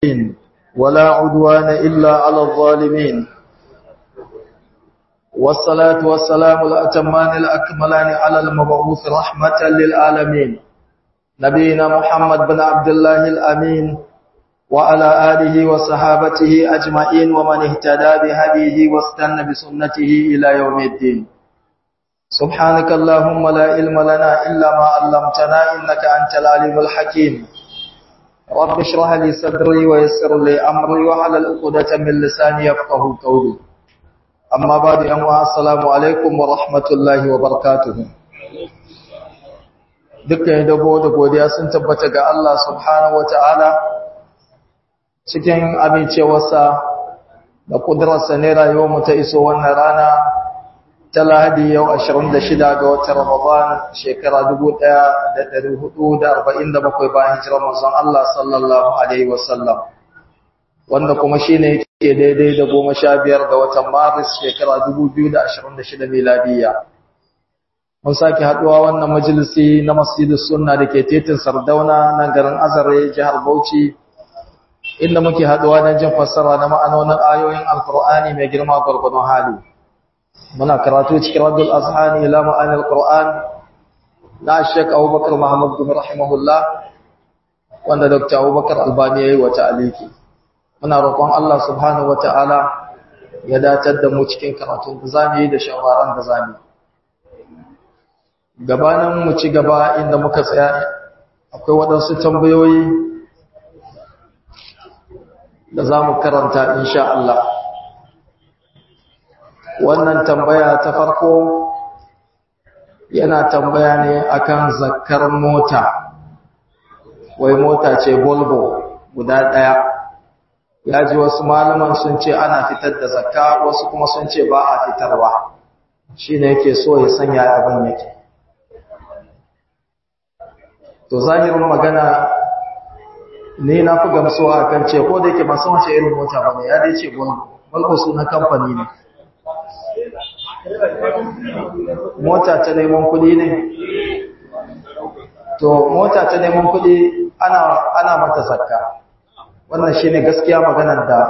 ولا عدوان إلا على الظالمين والصلاة والسلام الأتمان الأكملان على المبعوث رحمة للعالمين نبينا محمد بن عبد الله الأمين وعلى آله وصحابته أجمعين ومن اهتدى بهديه واستنى بسنته إلى يوم الدين سبحانك اللهم لا علم لنا إلا ما علمتنا إنك أنت العليم الحكيم رب اشرح لي صدري ويسر لي أمري وحلل عقدة من لساني يفقه قولي أما بعد أما السلام عليكم ورحمة الله وبركاته dukkan dabo da godiya sun tabbata ga Allah subhanahu wataala cikin amincewarsa da kudurarsa ne rayuwarmu ta iso wannan rana ta lahadi yau 26 ga watan Ramadan shekara 1447 bayan hijirar manzon Allah sallallahu alaihi wasallam wanda kuma shine yake daidai da 15 ga watan Maris shekara 2026 miladiya mun sake haduwa wannan majalisi na Masjidus Sunna dake titin Sardauna nan garin Azare jihar Bauchi inda muke haduwa don jin fassara na ma'anonin ayoyin Alkur'ani mai girma gurgurdon hali muna karatu cikin Rabbul Azhani ila ma'anil Qur'an na Sheikh Abubakar Muhammad bin rahimahullah wanda Dr. Abubakar Albani yayi wa ta'aliki muna roƙon Allah subhanahu wata'ala ya datar da mu cikin karatun da zamu yi da shawaran da zamu gabanin mu ci gaba inda muka tsaya akwai waɗansu tambayoyi da za mu karanta insha Allah wannan tambaya ta farko yana tambaya ne akan zakkar mota wai mota ce Volvo guda ɗaya ya ji wasu malaman sun ce ana fitar da zakka wasu kuma sun ce ba a fitarwa shi ne yake so ya sanya abin yake to zahirin magana ne na fi gamsuwa a kan ce ko da yake ba san wace irin mota ba ne ya dai ce Volvo sunan kamfani ne mota ta neman kuɗi ne to mota ta neman kuɗi ana ana mata zakka wannan shine gaskiya maganar da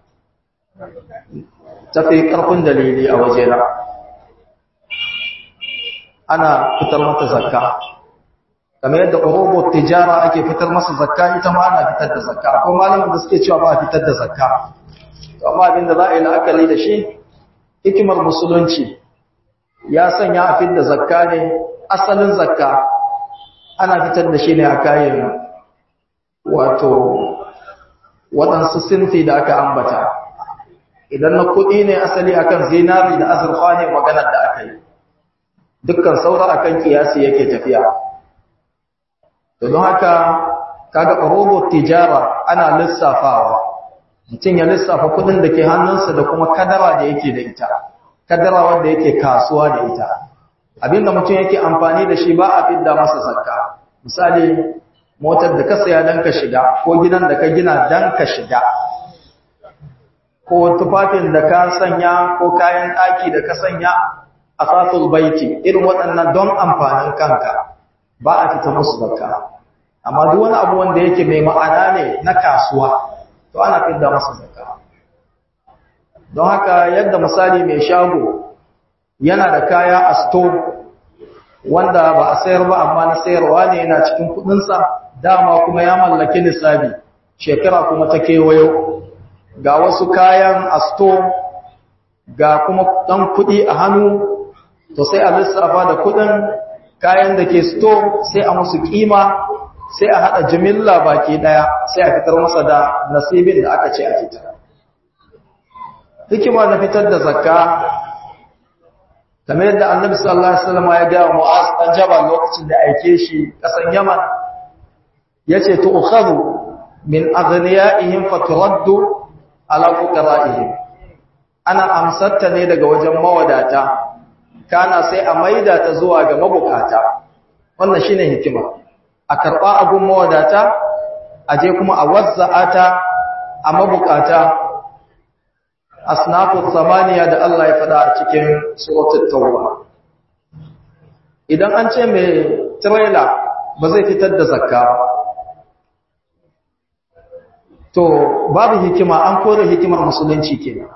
tafi karfin dalili a wajena ana fitar mata zakka kamar yadda robot tijara ake fitar masa zakka ita ma ana fitar da zakka akwai malamin da suke cewa ba a fitar da zakka amma abinda za a yi la'akari da shi hikimar musulunci ya sanya a fitar da zakka ne asalin zakka ana fitar da shi ne a kayan wato waɗansu sinfi da aka ambata idan na kuɗi ne asali akan zinari da azurfa ne maganar da aka yi dukkan saura akan kiyasi yake tafiya don haka kaga robot tijara ana lissafawa mutum ya lissafa kudin da ke hannunsa da kuma kadara da yake da ita kadara wanda yake kasuwa da ita abinda mutum yake amfani da shi ba a fidda masa zakka misali motar da ka saya dan ka shiga ko gidan da ka gina dan ka shiga ko tufafin da ka sanya ko kayan ɗaki da ka sanya a sasul baiti irin waɗannan don amfanin kanka ba a fita musu zakka amma duk wani abu wanda yake mai ma'ana ne na kasuwa to ana fidda masa zakka don haka yadda misali mai shago yana da kaya a store wanda ba a sayar ba amma na sayarwa ne yana cikin kudinsa dama kuma ya mallaki nisabi shekara kuma ta kewayo ga wasu kayan a store ga kuma ɗan kuɗi a hannu to sai a lissafa da kuɗin kayan da ke store sai a musu kima sai a haɗa jimilla baki ɗaya sai a fitar masa da nasibin da aka ce a fitar hikima na fitar da zakka kamar yadda annabi sallallahu alaihi wasallam ya ga Mu'az dan Jabal lokacin da aike shi kasan Yaman yace tu'khadhu min aghniyaihim faturaddu ala fuqara'ihim ana amsatta ne daga wajen mawadata kana sai a maida ta zuwa ga mabukata wannan shine hikima a karba agun mawadata aje kuma a wazza'ata a mabukata asnafu samaniya da Allah ya faɗa a cikin suratul tauba idan an ce mai trailer ba zai fitar da zakka to babu hikima an kore hikimar musulunci kenan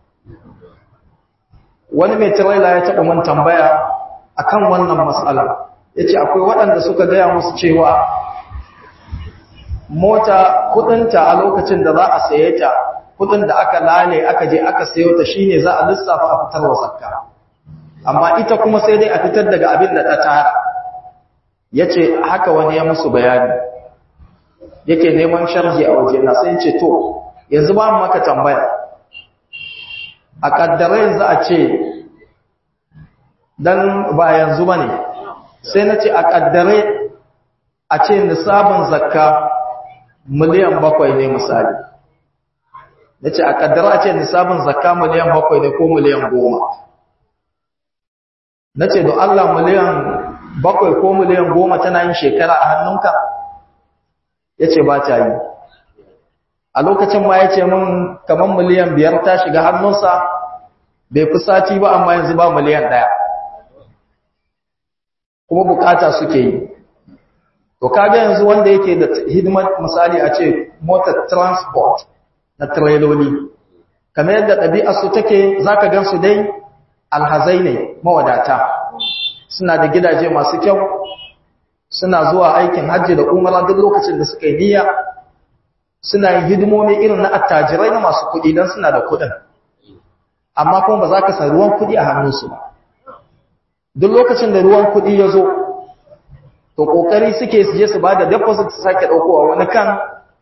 wani mai tirela ya taɓa mun tambaya akan wannan matsala ya ce akwai waɗanda suka gaya musu cewa mota kudinta a lokacin da za a saye ta kudin da aka lale aka je aka sayo ta shine za a lissafa a fitar wa zakka amma ita kuma sai dai a fitar daga abin da ta tara yace haka wani ya musu bayani yake neman sharhi a waje na sai ce to yanzu ba mu maka tambaya a kaddare za a ce dan ba yanzu bane sai na ce a kaddare a ce nisabin zakka miliyan bakwai ne misali na ce a kaddara a ce nisabin zakka miliyan bakwai ne ko miliyan goma na ce don Allah miliyan bakwai ko miliyan goma tana yin shekara a hannunka ya ce ba ta yi a lokacin ma ya ce min kamar miliyan biyar ta shiga hannunsa bai fi sati ba amma yanzu ba miliyan ɗaya kuma bukata suke yi to kaga yanzu wanda yake da hidimar misali a ce motar transport na trailoli kamar yadda ɗabi'ar su take zaka gan su dai alhazai ne mawadata suna da gidaje masu kyau suna zuwa aikin hajji da umara duk lokacin da suka yi niyya suna yin hidimomi irin na attajirai na masu kuɗi don suna da kuɗin amma kuma ba za ka sa ruwan kuɗi a hannunsu ba duk lokacin da ruwan kuɗi ya zo to kokari suke su je su bada deposit su sake daukowa wani kan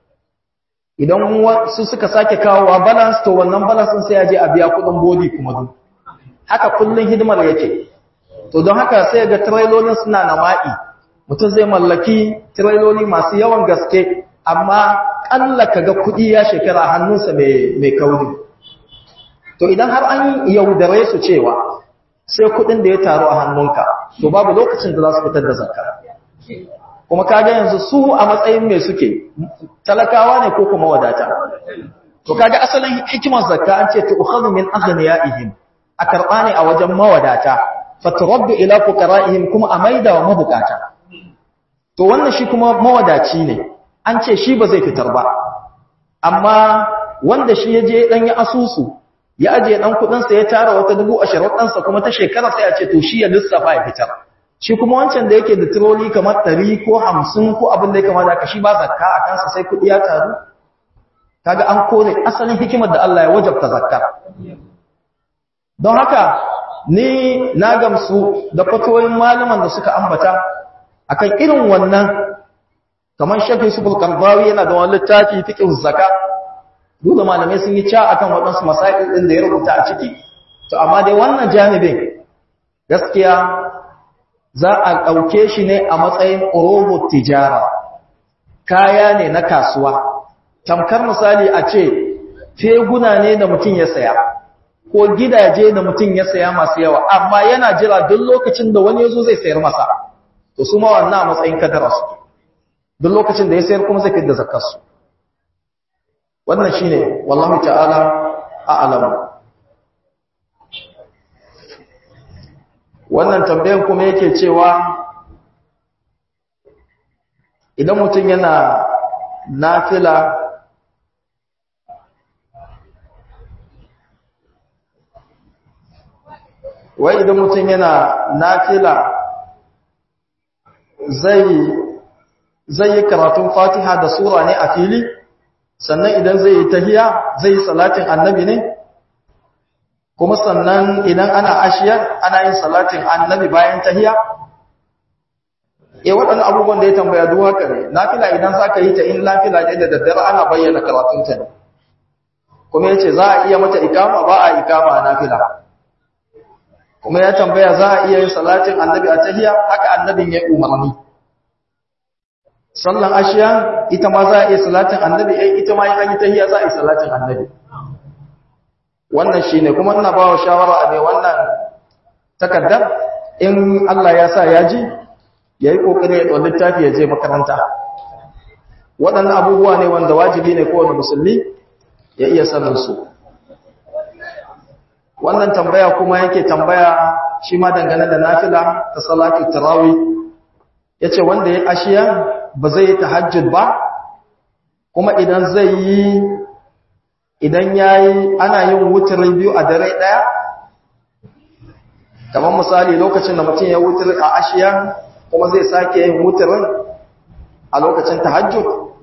idan su suka sake kawowa balance to wannan balance din sai ya je a biya kudin body kuma duk haka kullun hidimar yake to don haka sai ga trailolin suna nama'i mutum zai mallaki trailoli masu yawan gaske amma kalla kaga kudi ya shekara hannunsa mai mai kauri to idan har an yaudare su cewa sai kudin da ya taru a hannunka to babu lokacin da za su fitar da zakka kuma kaga yanzu su a matsayin mai suke talakawa ne ko kuma wadata to kaga asalin hikimar zakka an ce tu'khadhu min aghniyaihim a karba ne a wajen mawadata faturaddu ila fuqara'ihim kuma a maida wa mabukata to wannan shi kuma mawadaci ne an ce shi ba zai fitar ba amma wanda shi ya je dan ya asusu ya aje dan kudin sa ya tara wata dubu ashirin ɗansa kuma ta shekara sai a ce to shi ya lissafa ya fitar shi kuma wancan da yake da tiroli kamar ɗari ko hamsin ko abin da ya kama da aka shi ba zakka a kansa sai kuɗi ya taru kaga an kore asalin hikimar da Allah ya wajabta zakka don haka ni na gamsu da fatoyin malaman da suka ambata akan irin wannan kamar shafi subul karbawi yana da wani littafi fiqh zakka dole malamai sun yi ca akan waɗansu masail ɗin da ya rubuta a ciki to amma dai wannan janibin gaskiya za a ɗauke shi ne a matsayin robot tijara kaya ne na kasuwa tamkar misali a ce feguna ne da mutum ya saya ko gidaje da mutum ya saya masu yawa amma yana jira duk lokacin da wani yazo zai sayar masa to su ma wannan a matsayin kadara su duk lokacin da ya sayar kuma zai fidda zakar su wannan shine wallahi ta'ala a'lam wannan tambayan kuma yake cewa idan mutum yana nafila wai idan mutum yana nafila zai zai yi karatun fatiha da sura ne a fili sannan idan zai yi tahiya zai yi salatin annabi ne kuma sannan idan ana ashiyar ana yin salatin annabi bayan tahiya eh waɗannan abubuwan da ya tambaya duk haka ne nafila idan zaka yi ta in nafila ne da daddare ana bayyana karatun ta ne kuma yace za a iya mata ikama ba a ikama a nafila kuma ya tambaya za a iya yin salatin annabi a tahiya haka annabin ya umarni sallan ashiya ita ma za a iya salatin annabi eh ita ma in an yi tahiya za a yi salatin annabi wannan shi ne kuma ina ba wa shawara a mai wannan takardar in Allah ya sa ya ji ya yi ƙoƙari ya ɗau littafi ya je makaranta waɗannan abubuwa ne wanda wajibi ne kowane musulmi ya iya sanin su wannan tambaya kuma yake tambaya shi ma dangane da nafila ta salatu tarawih ya ce wanda ya ashiya ba zai yi tahajjud ba kuma idan zai yi idan yayi ana yin wutri biyu a dare daya kamar misali lokacin da mutum ya wutri a ashiya kuma zai sake yin wutrin a lokacin tahajjud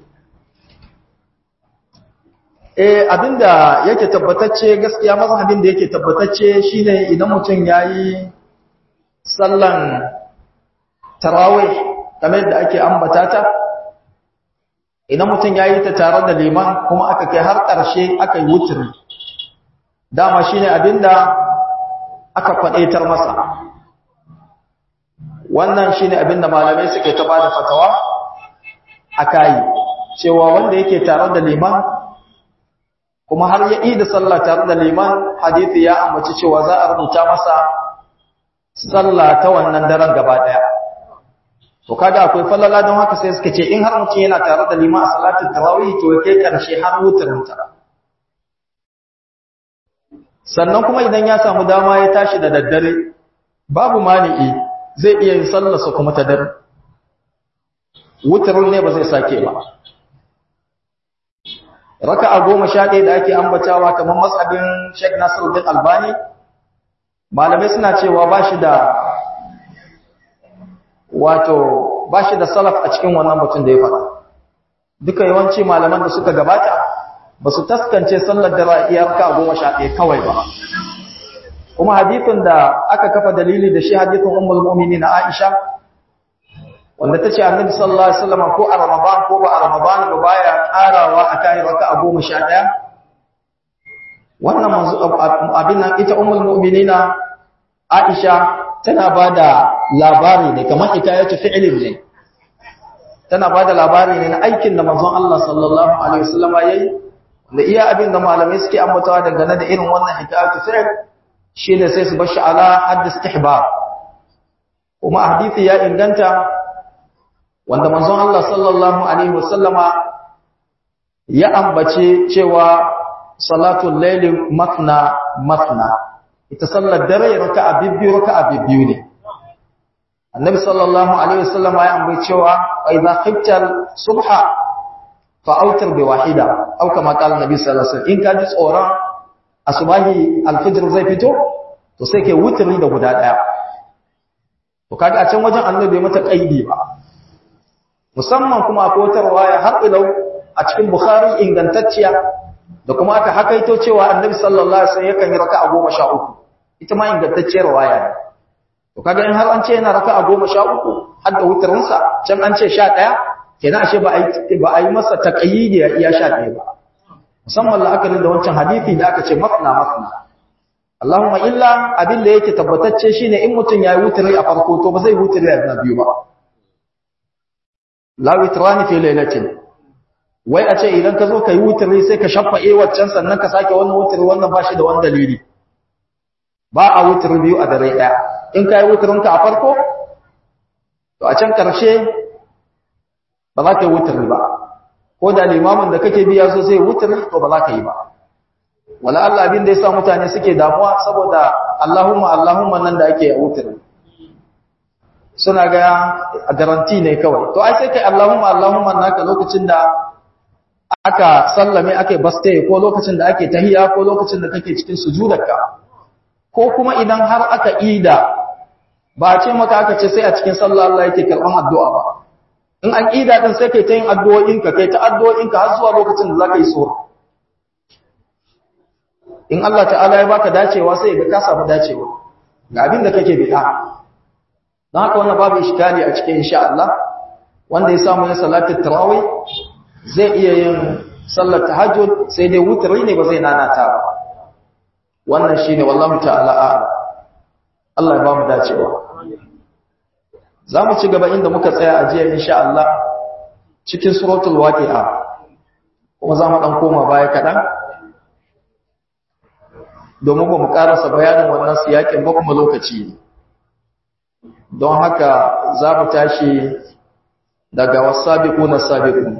eh abinda yake tabbatacce gaskiya mazhabin da yake tabbatacce shine idan mutum yayi sallan tarawih kamar yadda ake ambata ta idan mutum yayi ta tare da liman kuma aka kai har ƙarshe aka yi wutri dama shine abinda aka kwadaitar masa wannan shine abinda malamai suke ta bada fatawa akai cewa wanda yake tare da liman kuma har ya da sallah tare da liman hadisi ya ambaci cewa za a rubuta masa sallah ta wannan daren gaba daya to kaga akwai falala don haka sai suka ce in har mutum yana tare da liman a salatin tarawih to ya kai karshe har wutarinta sannan kuma idan ya samu dama ya tashi da daddare babu mani'i zai iya yin sallarsa kuma ta dare wutarin ne ba zai sake ba raka'a goma sha ɗaya da ake ambatawa kamar masabin Sheikh Nasiruddin Albani malamai suna cewa ba shi da wato ba shi da salaf a cikin wannan mutum da ya faɗa duka yawanci malaman da suka gabata ba su taskance sallar da iya raka'a goma sha ɗaya kawai ba kuma hadithin da aka kafa dalili da shi hadithin ummul mu'minin Aisha wanda tace annabi sallallahu alaihi wasallam ko a ramadan ko ba a ramadan ba baya karawa akai raka'a 11 wannan manzo abin nan ita ummul mu'minina Aisha tana bada labari ne kamar hikayatu fi'lin ne tana bada labari ne na aikin da manzon Allah sallallahu alaihi wasallam yayi da iya abin da malamai suke ambatawa dangane da irin wannan hikayatu fi'l shine sai su bashi ala hadd istihbab kuma hadisi ya inganta wanda manzon Allah sallallahu alaihi wasallama ya ambace cewa salatul layli mathna mathna ita sallar dare raka'a bibbiyu raka'a bibbiyu ne annabi sallallahu alaihi wasallama ya ambace cewa idza khifta subha fa autir bi wahida au kama qala annabi sallallahu alaihi wasallam in ka ji tsoron asubahi alfijr zai fito to sai ke wutri da guda daya to kaga a can wajen annabi mata kaidi ba musamman kuma a kotarwa ya har ilau a cikin bukhari ingantacciya da kuma aka hakaito cewa annabi sallallahu alaihi wasallam yakan yi raka'a 13 ita ma ingantacciyar waya ne to kaga in har an ce yana raka'a 13 har da wutarin sa can an ce 11 kenan ashe ba ai ba ai masa taqayyidi ya iya 11 ba musamman la'akarin da wancan hadisi da aka ce mafna mafna Allahumma illa abin da yake tabbatacce shine in mutun yayi wutari a farko to ba zai wutari a biyu ba la witrani fi lailatin wai a ce idan ka zo kai wutari sai ka shaffa eh waccan sannan ka sake wannan wutari wannan bashi da wani dalili ba a wutari biyu a dare daya in kai wutarin ka a farko to a can karshe ba za ka yi wutari ba ko da limamin da kake biya so sai wutari to ba za ka yi ba wala Allah abin da yasa mutane suke damuwa saboda Allahumma Allahumma nan da ake wutari suna ga a garanti ne kawai to ai sai kai Allahumma Allahumma naka lokacin da aka sallame ake baste ko lokacin da ake tahiyya ko lokacin da kake cikin sujudarka ko kuma idan har aka ida ba ce maka aka ce sai a cikin sallah Allah yake karban addu'a ba in an ida din sai kai ta yin addu'o'inka kai ta addu'o'inka har zuwa lokacin da zaka yi sura in Allah ta'ala ya baka dacewa sai ga ka samu dacewa ga abin da kake bid'a don haka wannan babu iskali a cikin insha Allah wanda ya samu yin salatul tarawih zai iya yin sallar tahajjud sai dai wutri ne ba zai nanata ba wannan shine wallahi ta'ala a'lam Allah ya ba mu dacewa zamu ci gaba inda muka tsaya a jiya insha Allah cikin suratul waqi'a kuma zamu dan koma baya kadan domin ba mu karasa bayanin wannan siyakin ba kuma lokaci don haka za mu tashi daga wasabiquna sabiqun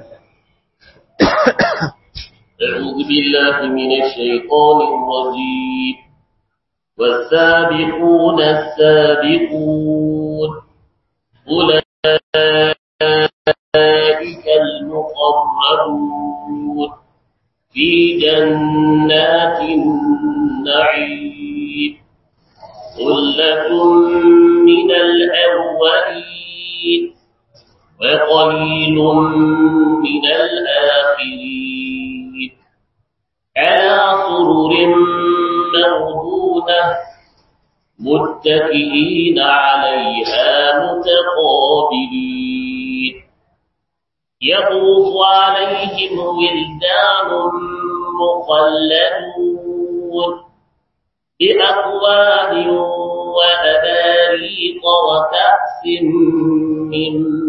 أعوذ بالله من الشيطان الرجيم والسابقون السابقون أولئك المقربون جنات النعيم ثلة من الأولين وقليل من الآخرين على سرر موضونة متكئين عليها متقابلين يطوف عليهم ولدان مخلدون بأكواب وأباريق وكأس من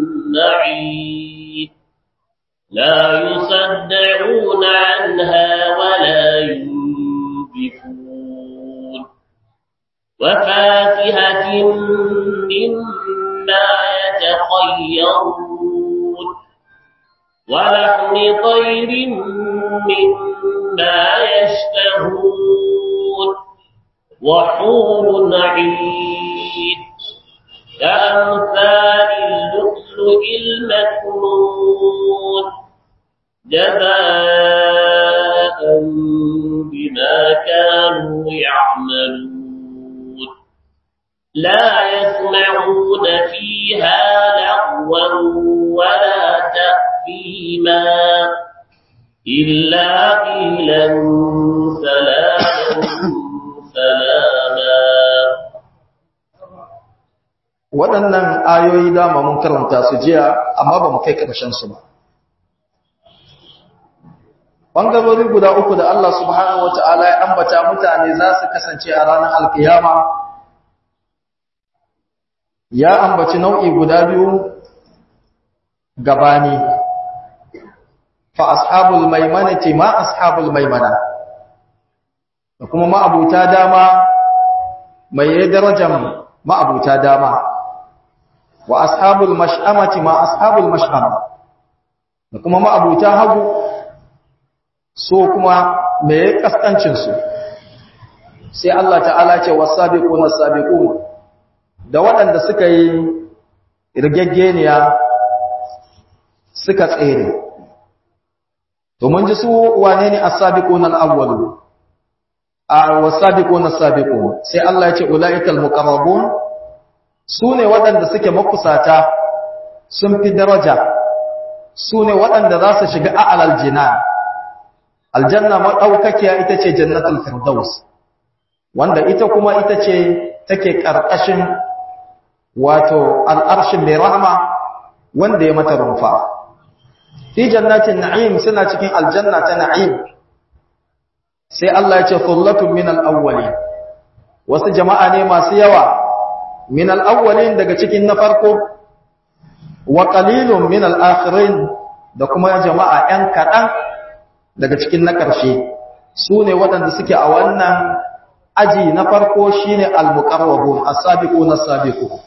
معين لا يصدعون عنها ولا ينبفون وفاكهة مما يتخيرون ولحم طير مما يشتهون وحور عين كأمثال اللؤلؤ المكنون جزاء بما كانوا يعملون لا يسمعون فيها لغوا ولا تأثيما إلا قيلا سلاما سلاما waɗannan ayoyi dama mun karanta su jiya amma ba mu kai ƙarshen su ba ɓangarori guda uku da Allah subhanahu wa ta'ala ya ambata mutane za su kasance a ranar alkiyama ya ambaci nau'i guda biyu gabani fa ashabul maimanati ma ashabul maimana da kuma ma'abuta dama mai darajar ma'abuta dama wa ashabul mash'amati ma ashabul mash'ama da kuma ma'abuta hagu so kuma me kaskancin su sai Allah ta'ala ce wasabiquna sabiqun da waɗanda suka yi irgaggeniya suka tsere to mun ji su wane ne as-sabiquna al-awwalun a wasabiquna sabiqun sai Allah ya ce ulaiikal muqarrabun sune waɗanda suke makusata sun fi daraja sune waɗanda za su shiga a'lal jinan aljanna madaukakiya ita ce jannatul firdaus wanda ita kuma ita ce take karkashin wato al'arshin mai rahama wanda ya mata rumfa fi jannatin na'im suna cikin aljanna ta na'im sai Allah ya ce thullatun min al-awwalin wasu jama'a ne masu yawa min al-awwalin daga cikin na farko wa qalilun min al-akhirin da kuma jama'a ɗan kaɗan daga cikin na ƙarshe su ne waɗanda suke a wannan aji na farko shine al-muqarrabun as-sabiqun as-sabiqun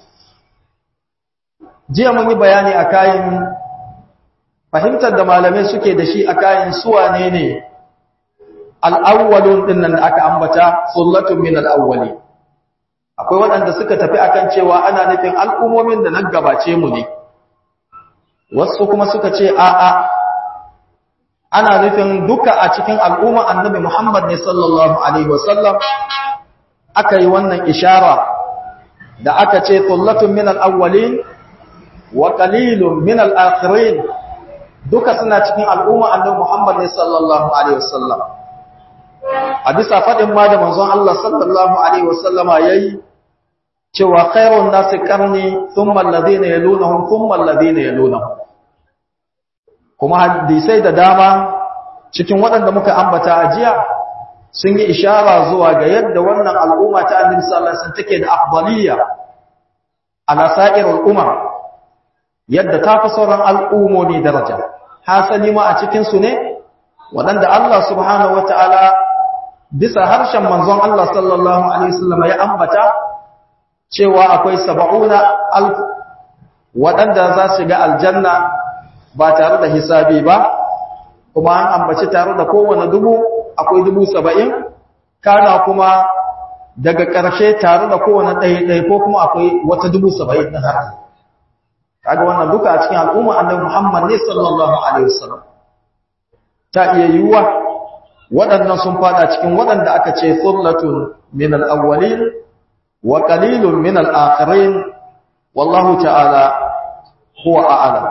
jiya mun yi bayani a kayan fahimtar da malamai suke da shi a kayan suwa ne ne al'awwalun ɗin nan da aka ambata sullatun min al'awwali akwai waɗanda suka tafi akan cewa ana nufin al'ummomin da nan gabace mu ne wasu kuma suka ce a'a ana nufin duka a cikin al'umma annabi Muhammad ne sallallahu Alaihi wasallam aka yi wannan ishara da aka ce sullatun min al'awwalin wa qalilun min al-akhirin duka suna cikin al'umma annabi Muhammad ne sallallahu alaihi wasallam a bisa fadin ma da manzon Allah sallallahu alaihi wasallama yayi cewa khairun nasi qarni thumma alladhina yalunhum thumma alladhina yalunhum kuma hadisai da dama cikin waɗanda muka ambata a jiya sun yi ishara zuwa ga yadda wannan al'umma ta annabi sallallahu alaihi wasallam take da afdaliyya ala sa'irul umam yadda ta fi sauran al'ummomi daraja hasali ma a cikinsu ne waɗanda Allah subhanahu wa ta'ala bisa harshen manzon Allah sallallahu Alaihi wasallam ya ambata cewa akwai saba'una alfu waɗanda za su ga aljanna ba tare da hisabi ba kuma an ambaci tare da kowane dubu akwai dubu saba'in kana kuma daga ƙarshe tare da kowane ɗaya ko kuma akwai wata dubu saba'in na har kaga wannan duka a cikin al'umma annabi Muhammad ne sallallahu alaihi wasallam ta iya yiwuwa waɗannan sun fada cikin waɗanda aka ce thullatun min al-awwalin wa qalilun min al-akhirin wallahu ta'ala huwa a'lam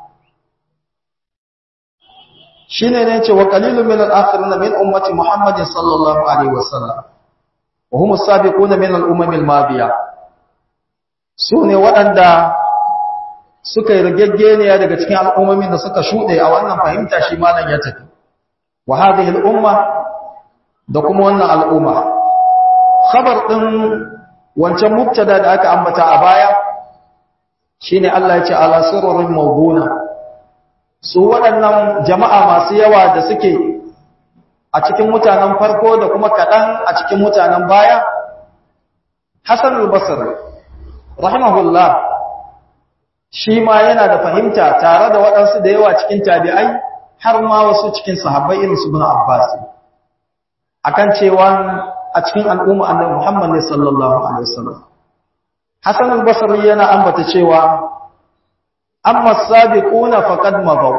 shine ne ce wa qalilun min al-akhirin min ummati muhammadin sallallahu alaihi wasallam wa hum as-sabiquna min al-umam al-madiyah sune waɗanda suka yi rigaggeniya daga cikin al'ummomin da suka shuɗe a wannan fahimta shi malam ya tafi wa hadhihi al-umma da kuma wannan al'umma khabar din wancan mubtada da aka ambata a baya shine Allah ya ce ala sirrin mawduna su waɗannan jama'a masu yawa da suke a cikin mutanen farko da kuma kaɗan a cikin mutanen baya Hassan al-Basri rahimahullah shi ma yana da fahimta tare da waɗansu da yawa cikin tabi'ai har ma wasu cikin sahabbai irin su bin Abbas akan cewa a cikin al'umma annabi Muhammad ne sallallahu alaihi wasallam Hassan al-Basri yana ambata cewa amma as-sabiquna faqad mabaw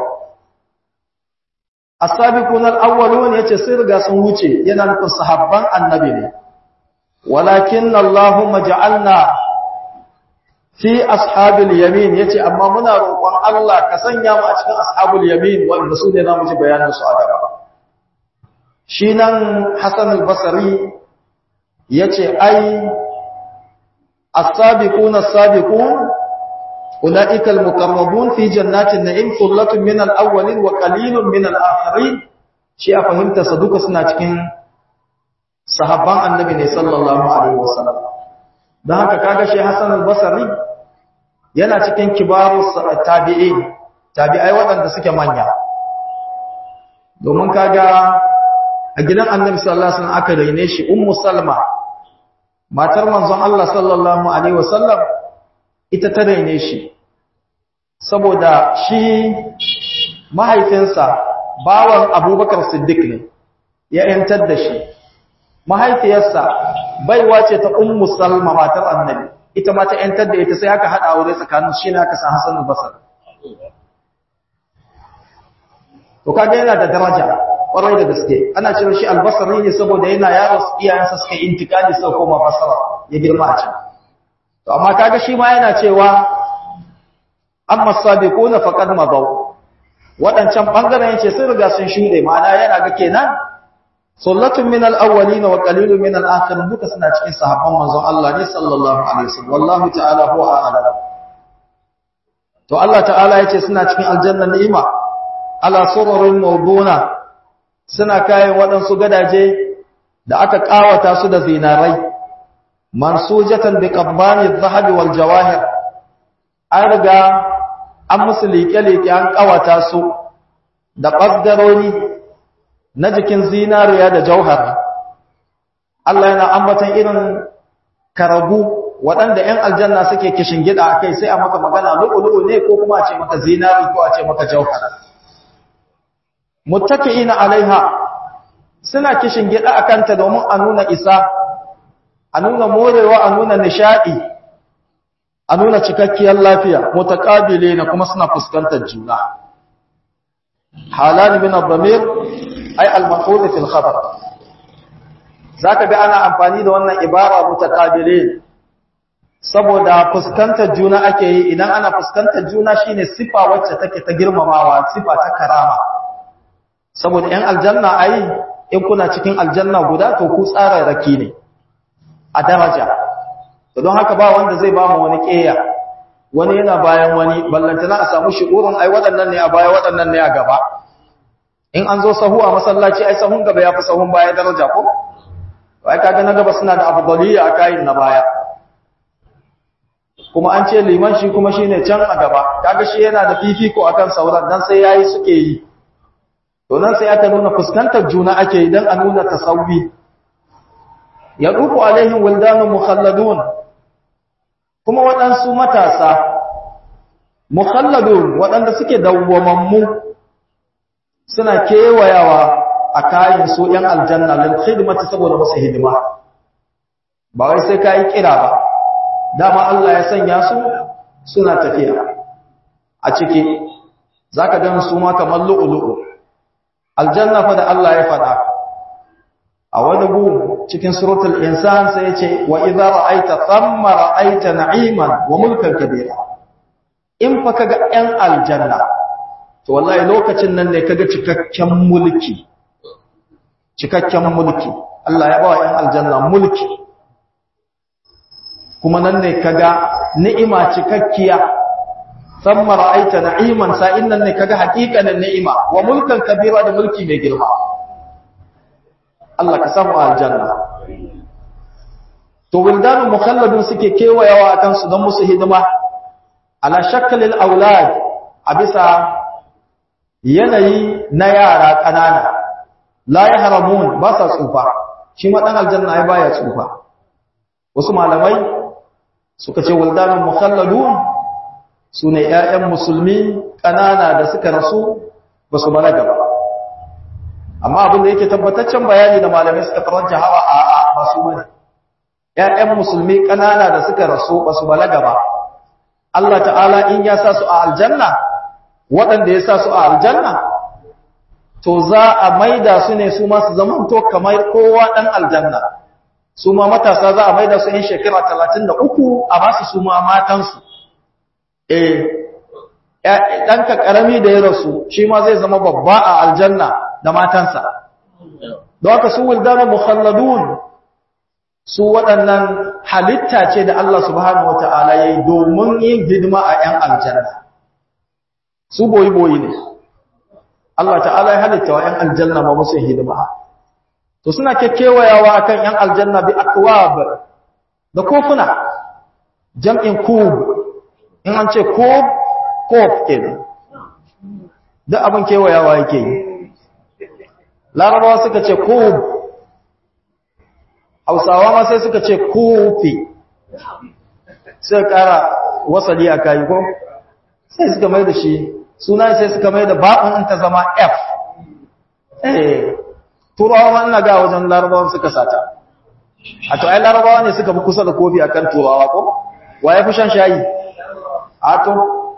as-sabiquna al-awwalun yace sai riga sun wuce yana nufin sahabban annabi ne walakin Allahumma ja'alna fi ashabil yamin yace amma muna roƙon Allah ka sanya mu a cikin ashabul yamin wanda su ne zamu ji bayanin su a gaba shi nan Hassan al-Basri yace ai as-sabiquna as-sabiqun ulaika al-muqarrabun fi jannatin na'im thullatun min al-awwalin wa qalilun min al-akhirin shi a fahimta sa duka suna cikin sahabban annabi ne sallallahu alaihi wasallam dan haka kaga shi Hassan al-Basri yana cikin kibaru tabi'i tabi'ai waɗanda suke manya domin kaga a gidan annabi sallallahu alaihi wasallam aka raine shi ummu salma matar manzon Allah sallallahu alaihi wasallam ita ta raine shi saboda shi mahaifinsa bawan abubakar siddiq ne ya yantar da shi mahaifiyarsa baiwa ce ta ummu salma matar annabi ita ma ta yantar da ita sai aka hada aure tsakanin shi ne aka san Hassan al-Basri to kaga yana da daraja kwarai da gaske ana cewa shi al-Basri ne saboda yana yaro iyayensa suka intikali sai koma Basra ya girma a can to amma kaga shi ma yana cewa amma sabiquna faqad mabaw wadancan bangaren yace sun riga sun shude ma'ana yana ga kenan sullatun min al-awwalin wa qalilun min al-akhirin duka suna cikin sahabban manzon Allah ne sallallahu alaihi wasallam wallahu ta'ala huwa a'lam to Allah ta'ala yace suna cikin aljanna ni'ima ala sururin mawduna suna kayan waɗansu gadaje da aka kawata su da zinarai mansujatan bi qabbani adh-dhahabi wal jawahir an riga an musu liƙe-liƙe an kawata su da ƙasdaroni na jikin zinariya da jauhar Allah yana ambatan irin karagu waɗanda ‘yan aljanna suke kishin gida a kai sai a maka magana lu'ulu'u ne ko kuma a ce maka zinari ko a ce maka jauhar muttaki'ina alaiha suna kishin gida a kanta domin a nuna isa a nuna morewa a nuna nishaɗi a nuna cikakkiyar lafiya mutaqabile na kuma suna fuskantar juna halani min ad-damir ay al-maf'ul fi al-khabar zaka ga ana amfani da wannan ibara mutaqabile saboda fuskantar juna ake yi idan ana fuskantar juna shine sifa wacce take ta girmamawa sifa ta karama saboda ɗan aljanna ai in kuna cikin aljanna guda to ku tsara raki ne a daraja don haka ba wanda zai ba mu wani ƙeya wani yana bayan wani ballantana a samu shi'urin ai waɗannan ne a baya waɗannan ne a gaba in an zo sahu a masallaci ai sahun gaba ya fi sahun baya daraja ko ai kaga na gaba suna da afdaliya a kayin na baya kuma an ce liman shi kuma shine can a gaba kaga shi yana da fifiko akan sauran dan sai yayi suke yi to nan sai aka nuna fuskantar juna ake yi dan a nuna tasawwi yadufu alaihim wildanun mukhalladun kuma waɗansu matasa mukhalladun waɗanda suke dawwamammu suna kewayawa a kayan su ‘yan aljanna lil khidmati saboda masu hidima ba wai sai ka yi kira ba dama Allah ya sanya su suna tafiya a ciki za ka gan su ma kamar lu'ulu'u aljanna fa da Allah ya faɗa a wani gu cikin suratul insan sai yace wa idza ra'aita thamma ra'aita na'iman wa mulkan kabira in fa kaga ɗan aljanna to wallahi lokacin nan ne kaga cikakken mulki cikakken mulki Allah ya ba wa ɗan aljanna mulki kuma nan ne kaga ni'ima cikakkiya thumma ra'aita na'iman sa'in nan ne kaga haƙiƙanin ni'ima wa mulkan kabira da mulki mai girma Allah ka samu aljanna to wildanul mukhalladun suke kewayawa akan su don musu hidima ala shakkalil aulad a bisa yanayi na yara kanana la yahramun ba sa tsufa shi ma dan aljanna ai baya tsufa wasu malamai suka ce wildanul mukhalladun sune ƴaƴan musulmi kanana da suka rasu ba su balaga ba amma abin da yake tabbataccen bayani da malamai suka tarajja hawa a a ba su bane ƴaƴan musulmi kanana da suka rasu ba su balaga ba Allah ta'ala in ya sa su a aljanna waɗanda ya sa su a aljanna to za a maida su ne su ma su zama to kamar kowa ɗan aljanna su ma matasa za a maida su in shekara talatin da uku a ba su su ma matansu eh ɗanka ƙarami da ya rasu shi ma zai zama babba a aljanna da matansa don haka su wildanu mukhalladun su waɗannan halitta ce da Allah subhanahu wata'ala ya yi domin yin hidima a ‘yan aljanna su boyi-boyi ne Allah ta'ala ya halitta wa ‘yan aljanna ba musu hidima to suna kekewayawa a kan ‘yan aljanna bi akwab da kofuna jam'in kub in an ce kub kof ke da abin kewayawa yake yi larabawa suka ce kub hausawa ma sai suka ce kofi sai kara wasali a kayi ko sai suka mai da shi suna sai suka mai da ba'un ta zama f eh turawa ma ina ga wajen larabawan suka sata a to ai larabawa ne suka fi kusa da kofi akan turawa ko waye fi shan shayi a to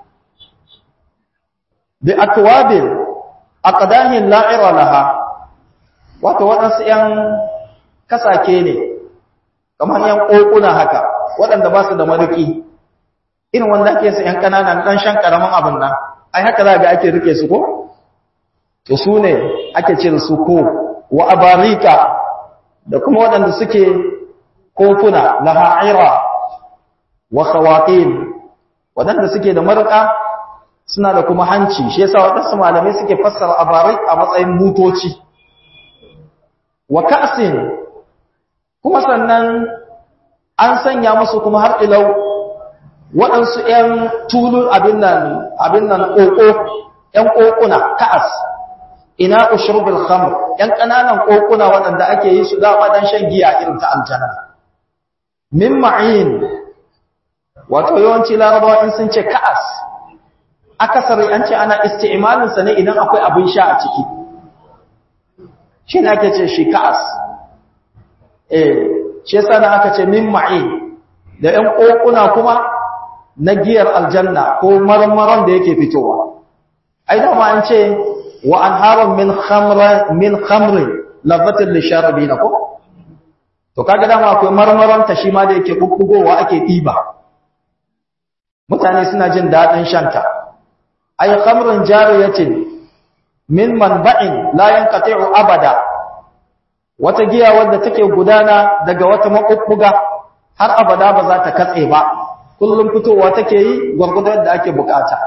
bi akwabin aqdahin la'ira laha wato waɗansu 'yan kasake ne kamar yan kokuna haka waɗanda ba su da maduki irin wanda ake su yan ƙananan ɗan shan ƙaramin abin nan ai haka za ga ake rike su ko to su ne ake ce su ko wa abarika da kuma waɗanda suke kofuna na ha'ira wa khawaqin waɗanda suke da marƙa suna da kuma hanci shi yasa waɗansu malamai suke fassara abarik a matsayin mutoci wa ka'sin kuma sannan an sanya musu kuma har ilau waɗansu ‘yan tulun abin nan abin nan ƙoƙo ‘yan ƙoƙuna ka'as ina ushrubil khamr ‘yan ƙananan ƙoƙuna waɗanda ake yi su dama don shan giya irin ta aljanna min ma'in wato yawanci larabawa in sun ce ka'as akasari an ce ana isti'malinsa ne idan akwai abin sha a ciki shi ne ake ce shi ka'as eh shi yasa na aka ce min ma'in da ƴan kokuna kuma na giyar aljanna ko marmaran da yake fitowa ai da ma an ce wa anharun min khamra min khamrin lafatan lisharabina ko to kaga dama akwai marmaran ta shi ma da yake bubbugowa ake diba mutane suna jin dadin shanta ay khamrun jariyatin min manba'in la yanqati'u abada wata giya wadda take gudana daga wata makukkuga har abada ba za ta katse ba kullum fitowa take yi gwargwadon da ake bukata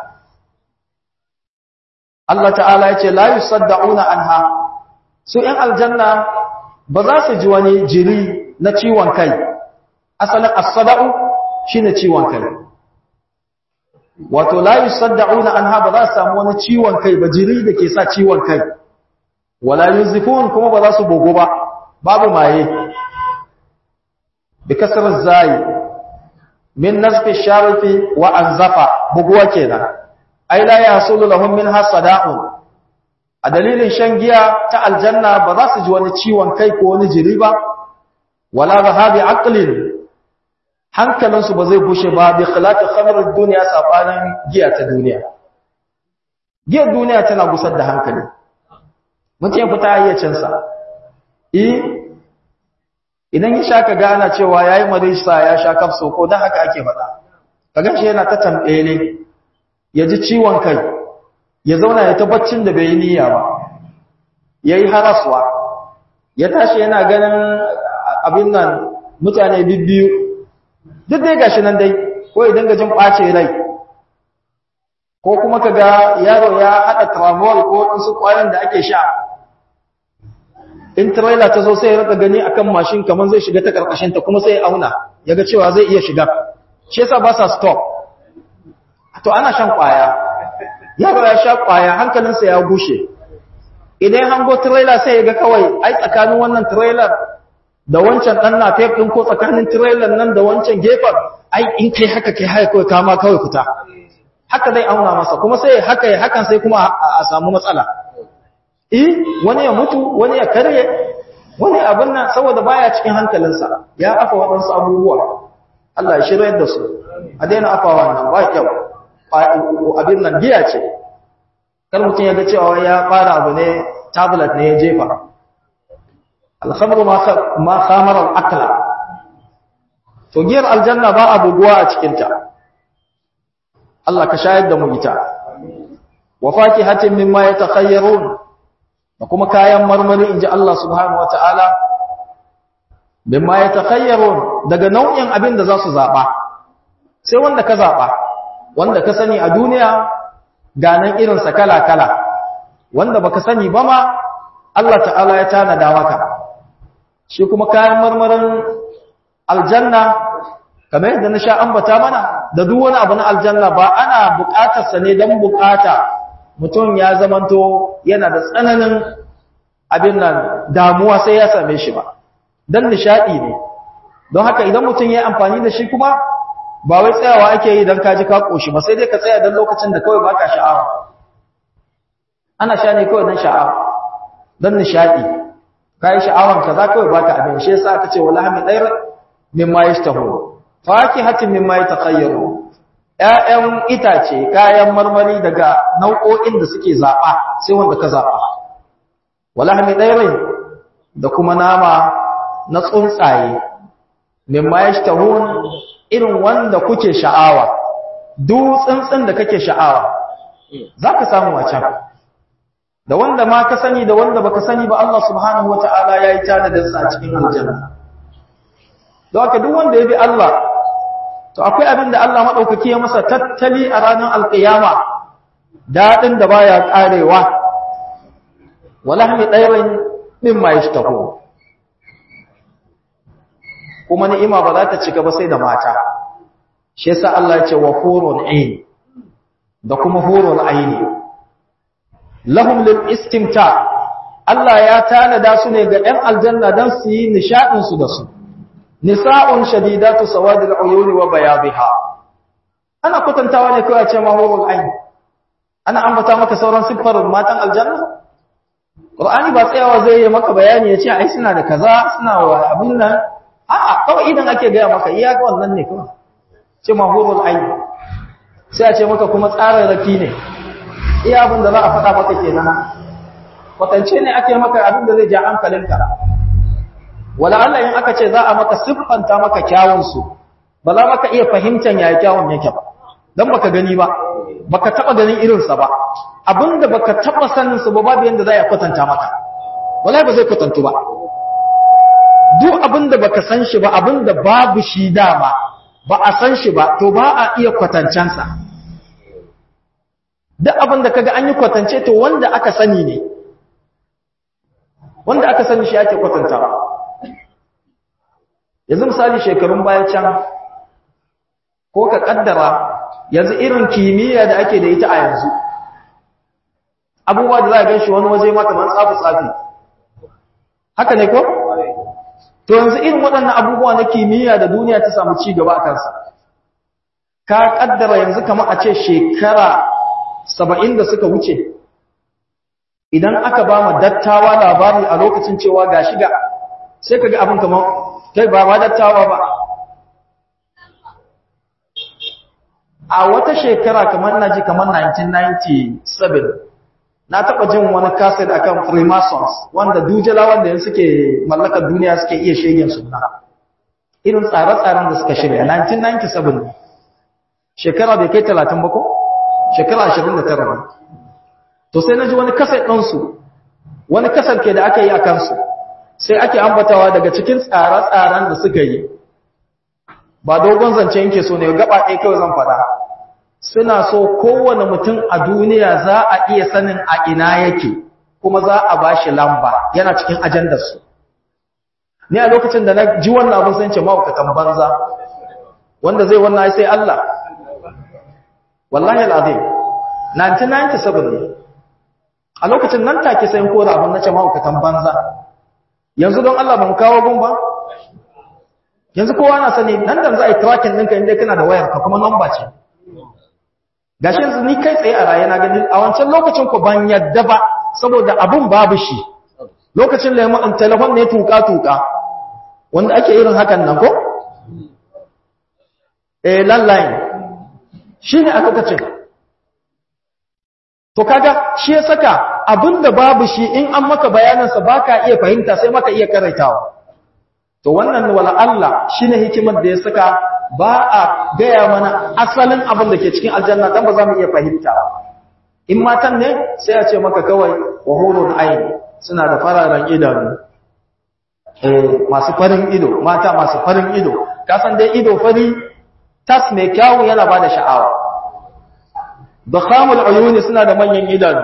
Allah ta'ala ya ce la yusaddauna anha su in aljanna ba za su ji wani jiri na ciwon kai asalin as-sada'u shine ciwon kai wato la yusaddauna anha ba za su samu wani ciwon kai ba jiri da ke sa ciwon kai wala yuzifun kuma ba za su bogo ba babu maye bi kasar zai min nasfi sharifi wa anzafa buguwa kenan ai la yasulu lahum min hasada'un a dalilin shan giya ta aljanna ba za su ji wani ciwon kai ko wani jiri ba wala zahabi aqlin hankalinsu ba zai bushe ba bi khilafi khamr dunya sabanin giya ta duniya giyar duniya tana gusar da hankali mutum ya fita hayyacinsa eh idan ya sha ka gana cewa ya yi marisa ya sha kafso ko don haka ake faɗa kagan shi yana ta tambele ya ji ciwon kai ya zauna ya tabbacin da bai yi niyya ba ya yi haraswa ya tashi yana ganin abin nan mutane bibbiyu duk dai gashi nan dai ko idan ga jin ɓace rai ko kuma ka ga yaro ya haɗa tramol ko wasu ƙwayan da ake sha in trailer ta zo sai ya rika gani akan mashin kamar zai shiga ta karkashin ta kuma sai ya auna ya ga cewa zai iya shiga shi yasa ba sa stop to ana shan kwaya yaro ya sha kwaya hankalinsa ya gushe idan hango trailer sai ya ga kawai ai tsakanin wannan trailer da wancan dan na tape din ko tsakanin trailer nan da wancan gefen ai in kai haka kai haka kawai kama kawai fita haka zai auna masa kuma sai haka ya hakan sai kuma a samu matsala eh wani ya mutu wani ya karye wani abin nan saboda baya cikin hankalinsa ya afa waɗansu abubuwa Allah ya shirya da su a daina afa wannan ba kyau abin nan giya ce kar mutum ya ga cewa ya fara abu ne tablet ne ya jefa alhamdu ma khamar al-aqla to giyar aljanna ba a buguwa a cikinta Allah ka shayar da mu ita wa fakihatin mimma yatakhayyarun da kuma kayan marmari inji Allah subhanahu wataala mimma yatakhayyarun daga nau'in abin da za su zaba sai wanda ka zaba wanda ka sani a duniya ganan irin sa kala kala wanda baka sani ba ma Allah ta'ala ya tanada maka shi kuma kayan marmarin aljanna kamar yadda na sha ambata mana da duk wani abu na aljanna ba ana buƙatarsa ne don buƙata mutum ya zamanto yana da tsananin abin nan damuwa sai ya same shi ba don nishaɗi ne don haka idan mutum ya yi amfani da shi kuma ba wai tsayawa ake yi don kaji ka ƙoshi ba sai dai ka tsaya don lokacin da kawai baka sha'awa ana sha ne kawai don sha'awa don nishaɗi ka yi sha'awan ka za kawai baka abin shi yasa aka ce wala hami ɗayar mimma yastahu fakihatin mimma yatakhayyaru ƴaƴan itace kayan marmari daga nau'o'in da suke zaba sai wanda ka zaba walahmi dairin da kuma nama na tsuntsaye mimma yashtahun irin wanda kuke sha'awa duk tsuntsun da kake sha'awa zaka samu a can da wanda ma ka sani da wanda baka sani ba Allah subhanahu wataala yayi tanadin sa a cikin aljanna don haka duk wanda ya bi Allah to akwai abin da Allah maɗaukaki ya masa tattali a ranar alƙiyama daɗin da baya ƙarewa walahmi ɗairin min ma yi kuma ni'ima ba za ta cika ba sai da mata shi yasa Allah ya ce wa hurun ain da kuma hurun aini lahum lil istimta Allah ya tanada su ne ga 'yan aljanna don su yi nishaɗin su da su nisa'un shadidatu sawadil uyuni wa bayadha ana kutantawa ne kawai a ce mahurul ain ana ambata maka sauran siffar matan aljanna qur'ani ba tsayawa zai yi maka bayani ya ce ai suna da kaza suna wa abin nan a'a kawai idan ake gaya maka iya ga wannan ne kawai ce mahurul ain sai a ce maka kuma tsararraki ne iya abin da za a faɗa maka kenan kwatance ne ake maka abin da zai ja hankalinka wala Allah in aka ce za a maka siffanta maka kyawunsu ba za maka iya fahimtar yaya kyawun yake ba don baka gani ba baka taba ganin irinsa ba abinda baka taba sanin su ba babu yanda za a kwatanta maka wallahi ba zai kwatantu ba duk abinda baka san shi ba abinda babu shi dama ba a san shi ba to ba a iya kwatancansa duk abinda kaga an yi kwatance to wanda aka sani ne wanda aka sani shi ake kwatantawa yanzu misali shekarun baya can ko ka kaddara yanzu irin kimiyya da ake da ita a yanzu abubuwa da za a ganshi wani waje ma kamar tsafi-tsafi haka ne ko? to yanzu irin waɗannan abubuwa na kimiyya da duniya ta samu ci gaba a kansa ka kaddara yanzu kamar a ce shekara saba'in da suka wuce idan aka ba mu dattawa labari a lokacin cewa ga shiga sai ka ga abin kamar kai ba ma dattawa ba a wata shekara kamar na ji kamar 1997 na taba jin wani cassette akan freemasons wanda dujala wanda yanzu suke mallakar duniya suke iya shegen sunna irin tsare-tsaren da suka shirya 1997 ne shekara bai kai 30 ba ko shekara 29 ba to sai na ji wani kasar ɗansu wani kasar ke da aka yi a kansu sai ake ambatawa daga cikin tsare-tsaren da suka yi ba dogon zance yake so ne gaba ɗaya kawai zan faɗa suna so kowane mutum a duniya za a iya sanin a ina yake kuma za a ba shi lamba yana cikin ajandarsu ni a lokacin da na ji wannan abin sun ce ma'aukatan banza wanda zai wannan sai Allah wallahi al'azim 1997 ne a lokacin nan take sai ko da abin na ce ma'aukatan banza yanzu don Allah ba mu kawo gun ba yanzu kowa na sani nan da za a yi tracking ɗinka inda kana da wayar ka kuma namba ce gashi yanzu ni kai tsaye a raye na gani a wancan lokacin ku ban yadda ba saboda abun babu shi lokacin lemon telefon ne tuka-tuka wanda ake irin hakan nan ko? eh landline shi ne a lokacin to kaga shi ya saka abinda babu shi in an maka bayanansa ba ka iya fahimta sai maka iya karaitawa to wannan wala Allah shi ne hikimar da ya saka ba a gaya mana asalin abin da ke cikin aljanna dan ba za mu iya fahimta in matan ne sai a ce maka kawai wa hurun ayn suna da fararen idanu eh masu farin ido mata masu farin ido ka san dai ido fari tas mai kyawu yana bada sha'awa dakhamul uyuni suna da manyan idanu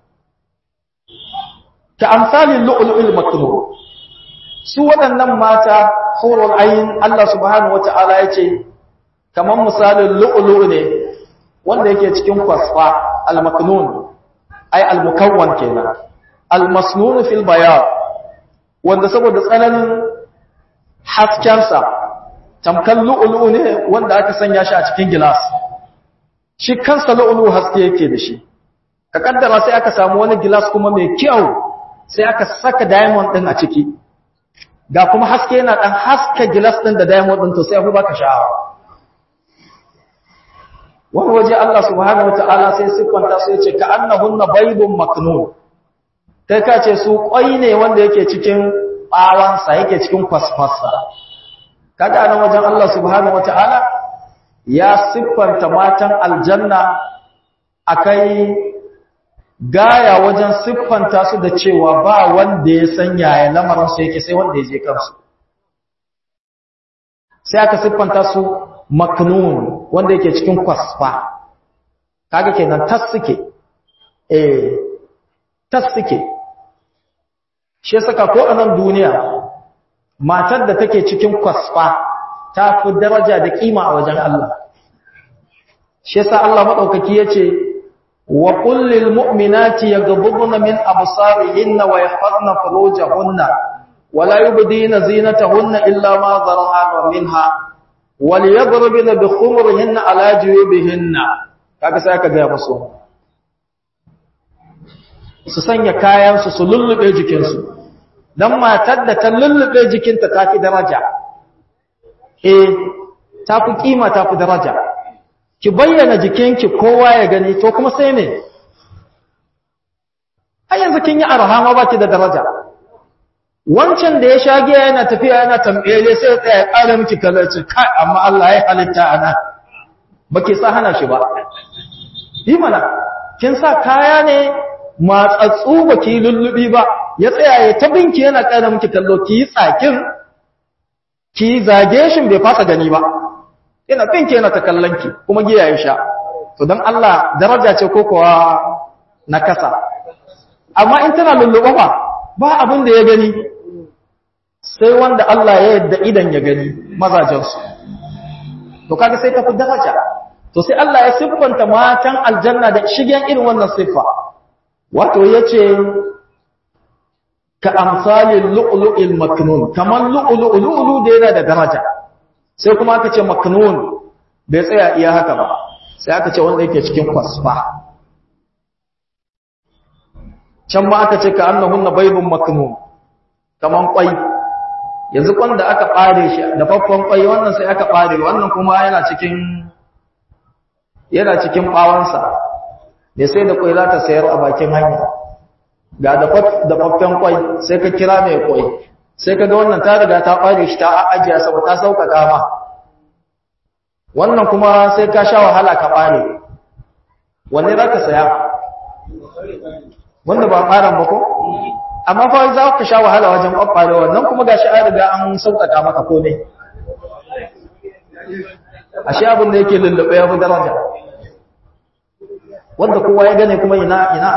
ka amsalin lu'lu'il maknun su waɗannan mata hurul ayn Allah subhanahu wata'ala yace kaman misalin lu'lu' ne wanda yake cikin kwasfa al-maknun ay al-mukawwan kenan al-masnun fil bayan wanda saboda tsananin haskensa tamkan lu'lu' ne wanda aka sanya shi a cikin gilas shi kansa lu'lu' haske yake da shi ka kaddara sai aka samu wani gilas kuma mai kyau sai aka saka diamond din a ciki ga kuma haske yana dan haska gilas din da diamond din to sai ku baka sha'awa wani waje Allah subhanahu wataala sai siffanta su yace ka annahunna baydun maknun kai ka ce su kwai ne wanda yake cikin bawansa yake cikin kwasfasa kaga nan wajen Allah subhanahu wataala ya siffanta matan aljanna akai gaya wajen siffanta su da cewa ba wanda ya san yaya lamarin su yake sai wanda ya je kansu sai aka siffanta su maknun wanda yake cikin kwasfa kaga kenan tas suke eh tas suke shi saka ko a nan duniya matar da take cikin kwasfa ta fi daraja da kima a wajen Allah shi yasa Allah madaukaki yace wa qul lil mu'minati yaghdudna min absarihinna wa yahfazna furujahunna wa la yubdina zinatahunna illa ma dhara'a minha wa liyadribna bi khumurihinna ala juyubihinna kaga sai aka ga musu su sanya kayan su su lullube jikinsu dan matar da ta lullube jikinta ta fi daraja eh ta fi kima ta fi daraja ki bayyana jikinki kowa ya gani to kuma sai ne ai yanzu kin yi arha ma baki da daraja wancan da ya shage yana tafiya yana tambele sai ya tsaya ƙara miki kalarci kai amma Allah ya halitta ana baki sa hana shi ba yi mana kin sa kaya ne matsatsu baki lullubi ba ya tsaya ya tabinki yana ƙara miki kallo ki yi tsakin ki zage shi bai fasa gani ba yana binki yana ta kallonki kuma giya ya sha to don Allah daraja ce ko kuwa na kasa amma in tana lulluɓa ba ba abin da ya gani sai wanda Allah ya yadda idan ya gani mazajensu to kaga sai tafi daraja to sai Allah ya siffanta matan aljanna da shigen irin wannan siffa wato yace ka amsalin lu'lu'il maknun kaman lu'lu'u lu'lu da yana da daraja sai kuma aka ce maknun bai tsaya iya haka ba sai aka ce wanda yake cikin kwasfa can ma aka ce ka annahunna baydun maknun kaman kwai yanzu kwan da aka bare shi da faffan kwai wannan sai aka bare wannan kuma yana cikin yana cikin bawansa ne sai da kwai za ta sayar a bakin hanya ga dafaffen kwai sai ka kira mai kwai sai ka ga wannan ta riga ta ɓare shi ta ajiya saboda ta sauƙaƙa ma wannan kuma sai ka sha wahala ka ɓare wanne za ka saya wanda ba ɓaran ba ko amma fa za ka sha wahala wajen ɓaɓɓare wannan kuma ga shi an riga an sauƙaƙa maka komai ashe abin da yake lullube ya fi daraja wanda kowa ya gane kuma ina ina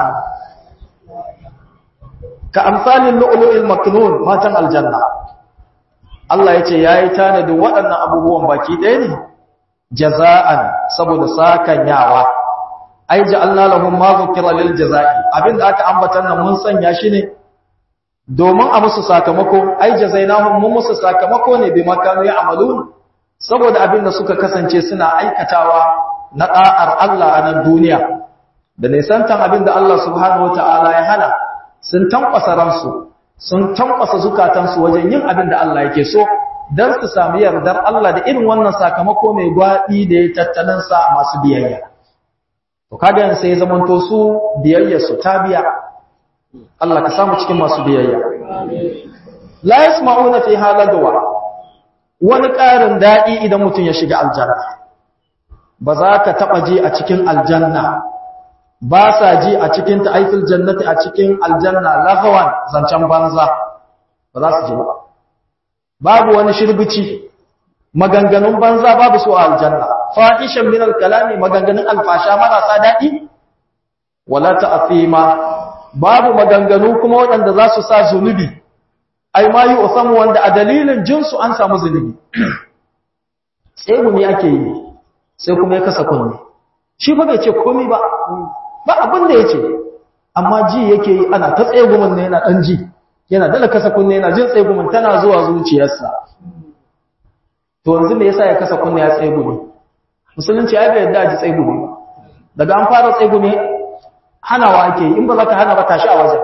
ka amsalin lu'lu'il maknun matan aljanna Allah yace yayi tanadi waɗannan abubuwan baki ɗaya ne jaza'an saboda sakanyawa ai ja'alna lahum ma dhukira lil jazaa'i abinda aka ambata nan mun sanya shi ne domin a musu sakamako ai jazainahum mun musu sakamako ne bi makanu ya'malun saboda abinda suka kasance suna aikatawa na da'ar Allah a nan duniya da nisantan abinda Allah subhanahu wataala ya hana sun tankwasa ransu sun tankwasa zukatansu wajen yin abin da Allah yake so don su sami yardar Allah da irin wannan sakamako mai gwaɗi da ya tattalin sa masu biyayya to kaga yan sai zamanto su biyayya su ta biya Allah ka samu cikin masu biyayya la yasma'una fi halagwa wani ƙarin daɗi idan mutum ya shiga aljanna ba za ka taɓa ji a cikin aljanna ba sa ji a cikin ta'aifil jannati a cikin aljanna lahawan zancen banza ba za su ji ba babu wani shirbici maganganun banza babu su a aljanna fahishan min alkalami maganganun alfasha marasa daɗi wala ta'fima babu maganganu kuma waɗanda za su sa zunubi ai ma yi usamu wanda a dalilin jinsu an samu zunubi sai gumi ake yi sai kuma ya kasa kunne shi ba bai ce komai ba ba abin da ya ce amma ji yake yi ana ta tsegumin ne yana ɗan ji yana dala kasa kunne yana jin tsegumin tana zuwa zuciyarsa to yanzu me yasa ya kasa kunne ya tsegumi musulunci ya bai yadda a ji tsegumi daga an fara tsegumi hanawa ake yi in ba za ka hana ba tashi a wajen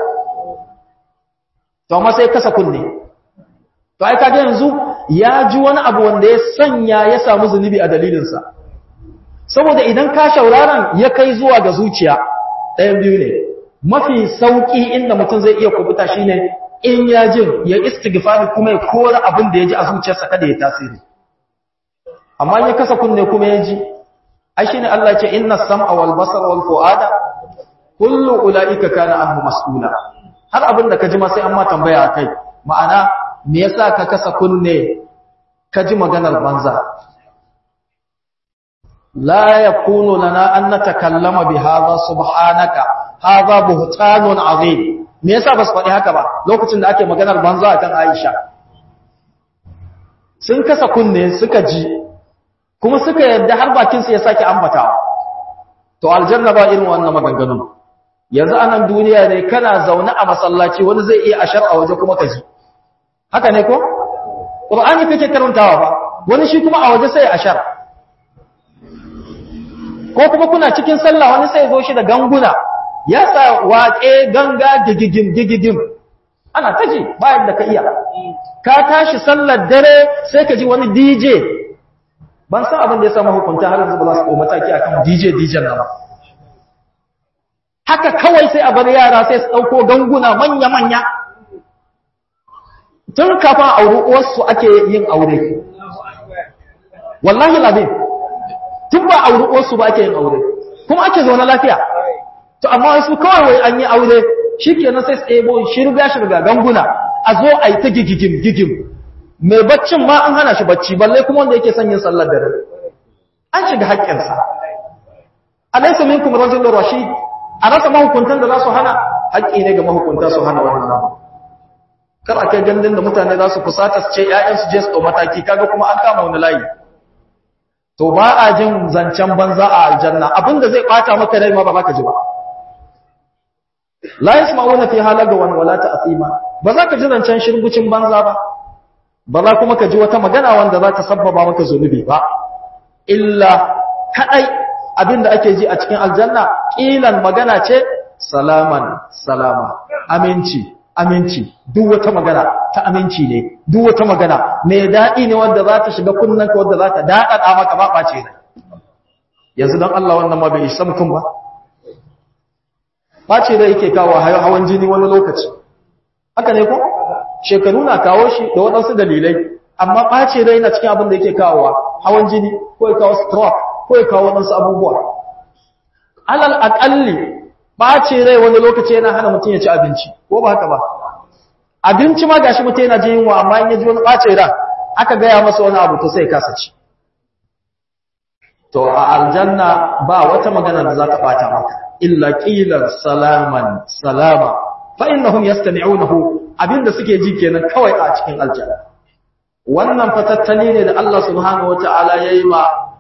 to amma sai kasa kunne to ai kaga yanzu ya ji wani abu wanda ya sanya ya samu zunubi a dalilinsa saboda idan ka shauraran ya kai zuwa ga zuciya ɗayan biyu ne mafi sauƙi inda mutum zai iya kubuta shi ne in ya jin ya istighfari kuma ya kora abin da ya ji a zuciyarsa kada ya tasiri amma ya kasa kunne kuma ya ji ai shine Allah ya ce inna sam'a wal basara wal fu'ada kullu ulaika kana anhu mas'ula har abin da ka ji ma sai an ma tambaya akai ma'ana me yasa ka kasa kunne ka ji maganar banza لا يكون لنا أن نتكلم بهذا سبحانك هذا بهتان عظيم me yasa ba su faɗi haka ba lokacin da ake maganar banza akan Aisha sun kasa kunne suka ji kuma suka yadda har bakin su ya sake ambatawa to aljanna ba irin wannan maganganun yanzu anan duniya ne kana zaune a masallaci wani zai iya ashar a waje kuma ka ji haka ne ko qur'ani kake karantawa ba wani shi kuma a waje sai ashar ko kuma kuna cikin sallah wani sai zo shi da ganguna ya sa waƙe ganga gigigim gigigim ana ta ji bayan da ka iya ka tashi sallar dare sai ka ji wani DJ ban san abin da ya samu hukunta har yanzu ba za su ɗau mataki akan DJ DJ nan ba haka kawai sai a bar yara sai su ɗauko ganguna manya manya tun kafin auri uwarsu ake yin aure wallahi labin tun ba auri uwarsu ba ake yin aure kuma ake zaune lafiya to amma wasu kawai wai an yi aure shikenan sai su ɗebo shirga shirga ganguna a zo a yi ta gigigim gigim mai baccin ma an hana shi bacci balle kuma wanda yake son yin sallar dare an shiga haƙƙinsa alaysa minkum rajulun rashid a rasa mahukuntan da za su hana haƙƙi ne ga mahukunta su hana wannan abu kar a kai gandun da mutane za su fusata su ce ‘ya'yansu je su ɗau mataki kaga kuma an kama wani layi to ba a jin zancen banza a aljanna abinda zai ɓata maka rai ma ba ka ji ba la yasma'una fi halaga wan wala ta'thima ba za ka ji zancen shirgucin banza ba ba za kuma ka ji wata magana wanda za ta sabbaba maka zunubi ba illa kadai abinda ake ji a cikin aljanna kilan magana ce salaman salama aminci aminci duk wata magana ta aminci ne duk wata magana mai daɗi ne wanda za ta shiga kunnanka wanda za ta daɗaɗa maka ba ɓace ne yanzu don Allah wannan ma bai isa mutum ba ɓace rai yake kawo hawan jini wani lokaci haka ne ko shekaru na kawo shi da waɗansu dalilai amma ɓace rai na cikin abin da yake kawowa hawan jini ko ya kawo stroke ko ya kawo waɗansu abubuwa alal aƙalli ɓace rai wani lokaci yana hana mutum ya ci abinci ko ba haka ba abinci ma gashi mutum yana jin yunwa amma in ya ji wani ɓace ran aka gaya masa wani abu to sai kasa ci to a aljanna ba wata magana da za ta ɓata maka illa ƙilar salaman salama fa innahum yastami'unahu abinda suke ji kenan kawai a cikin aljanna wannan fatattali ne da Allah subhanahu wata'ala yayi ma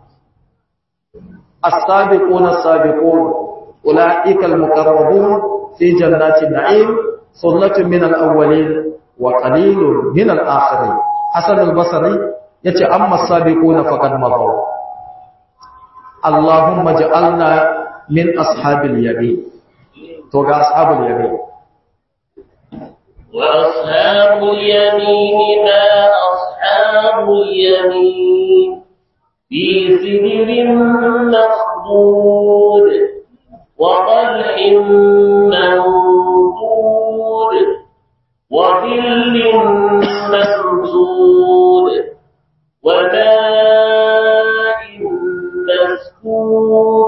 as-sabiquna as-sabiqun ulaika al-muqarrabun fi jannatin na'im sullatun min al-awwalin wa qalilun min al-akhirin hasan al-basri yace amma as-sabiquna faqad madaw Allahumma ja'alna min ashabil yamin to ga ashabul yamin وأصحاب اليمين ما أصحاب اليمين في سدر مخضود وطلح منضود وظل ممدود وماء مسكوب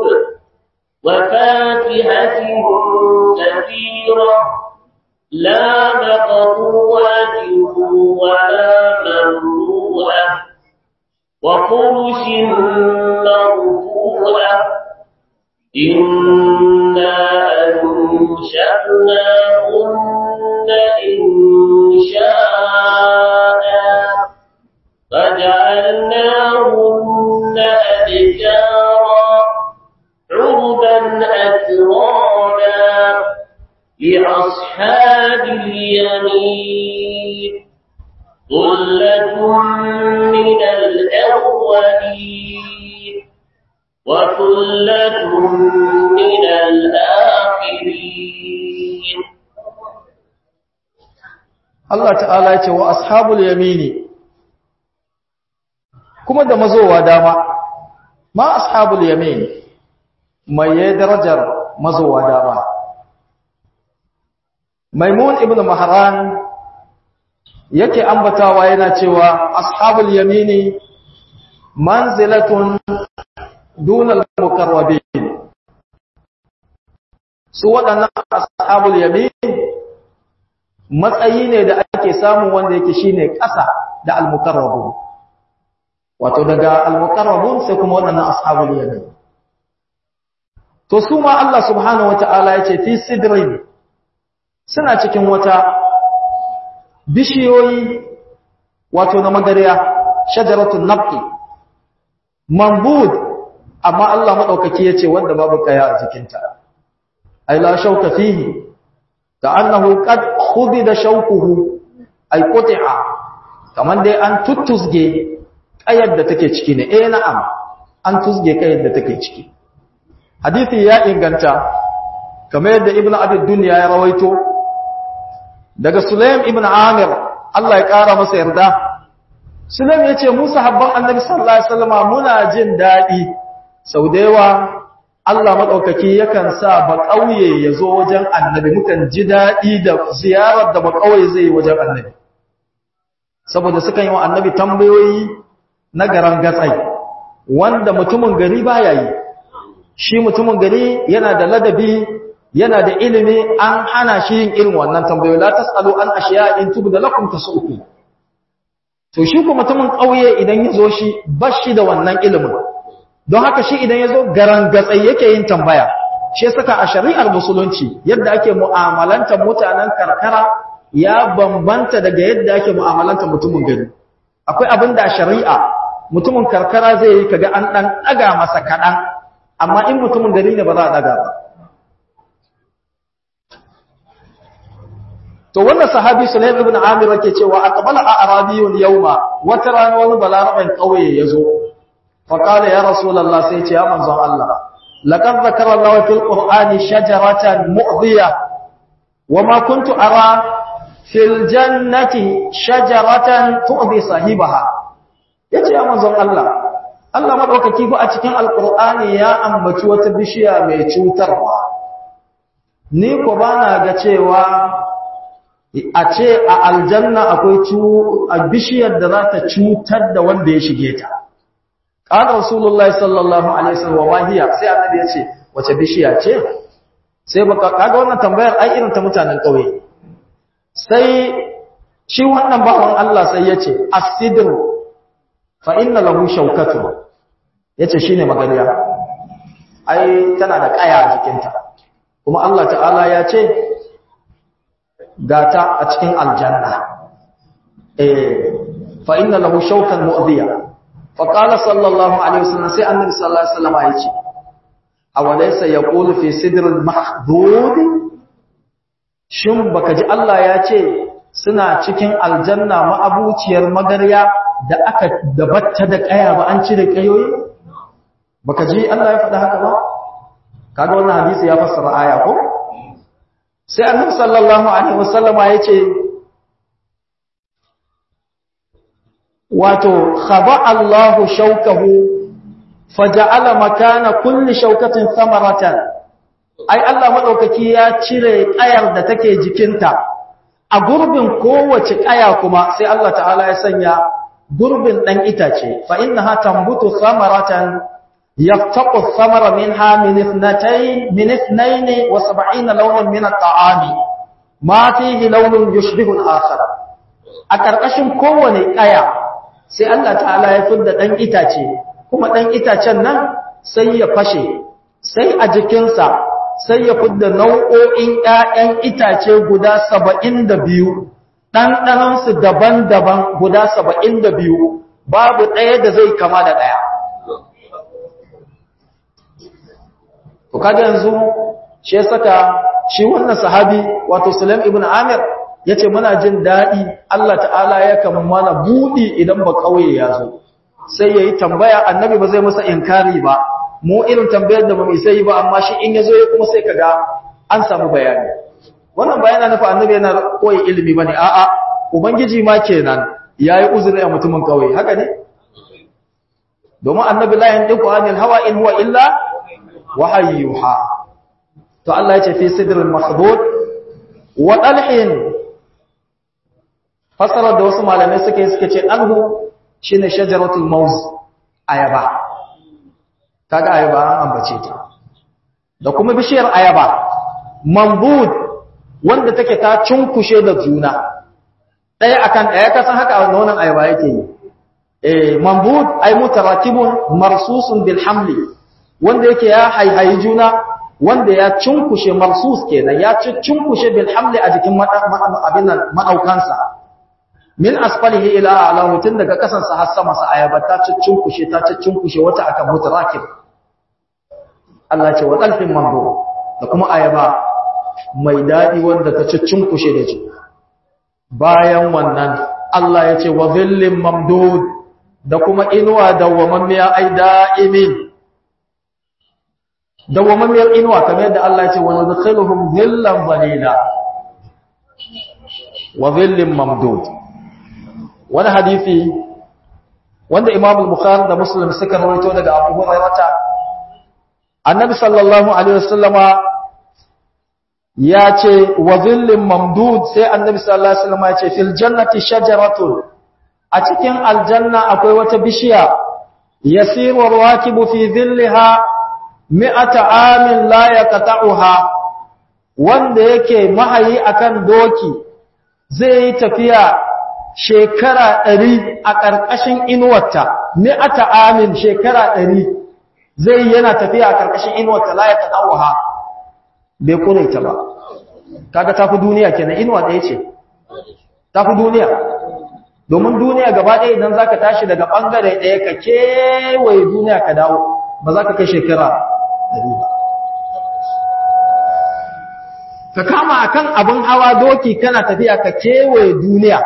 وفاكهة كثيرة لا مقطوعة ولا ممنوعة وفرش مرفوعة إنا أنشأناهن إنشاء فجعلناهن أبكارا عربا أترابا لأصحاب اليمين ثلة من الأولين وثلة من الآخرين Allah ta'ala ya ce wa ashabul yamini kuma da mazowa dama ma ashabul yamin mai darajar mazowa dama Maimun ibn Mahran yake ambatawa yana cewa ashabul yamini manzilatun dunal muqarrabin su waɗannan ashabul yamin matsayi ne da ake samu wanda yake shine ƙasa da al-muqarrabun wato daga al-muqarrabun sai kuma waɗannan ashabul yamin to su ma Allah subhanahu wataala yace fi sidrin suna cikin wata bishiyoyi wato na magariya shajaratun nabti mambud amma Allah madaukaki yace wanda babu kaya a jikinta ay la shauka fihi ka'annahu qad khubida shaukuhu ay quti'a kaman dai an tuttusge kayar da take ciki ne eh na'am an tusge kayar da take ciki hadisi ya inganta kamar yadda ibnu abi dunya ya rawaito daga Sulaim ibn Amir Allah ya ƙara masa yarda Sulaim ya ce Musa habban annabi sallallahu alaihi wasallam muna jin daɗi sau da yawa Allah maɗaukaki yakan sa ba ƙauye ya zo wajen annabi mukan ji daɗi da ziyarar da ba ƙauye zai yi wajen annabi saboda sukan yi wa annabi tambayoyi na garan gatsai wanda mutumin gari baya yi shi mutumin gari yana da ladabi yana da ilimi an hana shi yin irin wannan tambayoyi la tasalu an ashiya in tubda lakum tasuku to shi ko mutumin kauye idan yazo shi bashi da wannan ilimin don haka shi idan yazo garan gatsai yake yin tambaya shi saka a shari'ar musulunci yadda ake mu'amalantar mutanen karkara ya bambanta daga yadda ake mu'amalantar mutumin gari akwai abin da a shari'a mutumin karkara zai yi kaga an dan daga masa kadan amma in mutumin gari ne ba za a daga ba to wannan sahabi Sulaim ibn Amir yake cewa aqbala a'rabiyun yawma wata rana wani balaraban kauye yazo fa qala ya rasulullah sai ce ya manzon Allah laqad zakara Allah fil qur'ani shajaratan mu'dhiya wama kuntu ara fil jannati shajaratan tu'dhi sahibaha yace ya manzon Allah Allah madaukaki fa a cikin alqur'ani ya ambaci wata bishiya mai cutarwa ni ko bana ga cewa a ce a aljanna akwai a bishiyar da za ta cutar da wanda ya shige ta qala rasulullahi sallallahu alaihi wasallam wa hiya sai annabi ya ce wace bishiya ce sai baka kaga wannan tambayar ai irin ta mutanen kauye sai shi wannan bawan Allah sai ya ce as-sidr fa inna lahu shawkatu yace shine magariya ai tana da kaya a jikinta kuma Allah ta'ala ya ce gata a cikin aljanna eh fa inna lahu shawkan mu'diya fa qala sallallahu alaihi wasallam sai annabi sallallahu alaihi wasallam ya ce awalaysa yaqulu fi sidril mahdud shin baka ji Allah ya ce suna cikin aljanna ma'abuciyar magarya da aka dabatta da kaya ba an cire kayoyi baka ji Allah ya faɗa haka ba kaga wannan hadisi ya fassara aya ko sai annabi sallallahu alaihi wasallama yace wato khaba Allahu shawkahu faja'ala makana kulli shawkatin samaratan ai Allah madaukaki ya cire kayar da take jikinta a gurbin kowace kaya kuma sai Allah ta'ala ya sanya gurbin dan itace fa innaha tambutu samaratan يفتق الثمر منها من اثنتين من اثنين وسبعين لونا من الطعام ما فيه لون يشبه الآخر أكرقشن كوني آية sai Allah ta'ala ya fidda ɗan itace kuma ɗan itacen nan sai ya fashe sai a jikinsa sai ya fidda nau'o'in ‘ya'yan itace guda saba'in da biyu ɗanɗanansu daban-daban guda saba'in da biyu babu ɗaya da zai kama da ɗaya to kaga yanzu shi ya saka shi wannan sahabi wato Sulaim ibn Amir yace muna jin dadi Allah ta'ala yakan mana budi idan ba kauye ya zo sai yayi tambaya annabi ba zai masa inkari ba mu irin tambayar da ba mu sai ba amma shi in yazo kuma sai kaga an samu bayani wannan bayana nufa annabi yana koyi ilimi bane a'a ubangiji ma kenan yayi uzuri a mutumin kauye haka ne domin annabi la yandiku anil hawa in huwa illa wahayyuha to Allah ya ce fi sidril makhdud wa dalhin fasara da wasu malamai suka yi suka ce alhu shine shajaratul mauz ayaba kaga ayaba an ambace ta da kuma bishiyar ayaba mambud wanda take ta cunkushe da juna daya akan daya kasan haka wannan ayaba yake yi eh mambud ay mutaratibun marsusun bil hamli wanda yake ya haihayi juna wanda ya cunkushe marsus kenan ya cunkushe bil hamli a jikin abin ma'aukansa min asfalihi ila a'lahu tun daga kasansa har sama sa ayaba ta cunkushe ta cunkushe wata akan mutarakib Allah ce wa dalfin mambo da kuma ayaba mai dadi wanda ta cunkushe da juna bayan wannan Allah ya ce wa dhillin mamdud da kuma inuwa dawwamammiya ai da'imin dawwamammiyar inuwa kamar yadda Allah ya ce wa nadkhiluhum dhillan dhalila wa dhillin mamdud wani hadisi wanda Imam al-Bukhari da Muslim suka rawaito daga Abu Hurairah Annabi sallallahu alaihi wasallama ya ce wa dhillin mamdud sai Annabi sallallahu alaihi wasallama ya ce fil jannati shajaratun a cikin aljanna akwai wata bishiya yasiru rakibu fi dhillaha mi'ata amin la yaqta'uha wanda yake mahayi akan doki zai yi tafiya shekara ɗari a ƙarƙashin inuwarta mi'ata amin shekara ɗari zai yana tafiya a ƙarƙashin inuwarta la yaqta'uha bai kure ta ba kaga tafi duniya kenan inuwa ɗaya ce tafi duniya domin duniya gaba ɗaya idan zaka tashi daga ɓangare ɗaya ka kewaye duniya ka dawo ba za ka kai shekara ɗari ba ka kama akan abin hawa doki kana tafiya ka kewaye duniya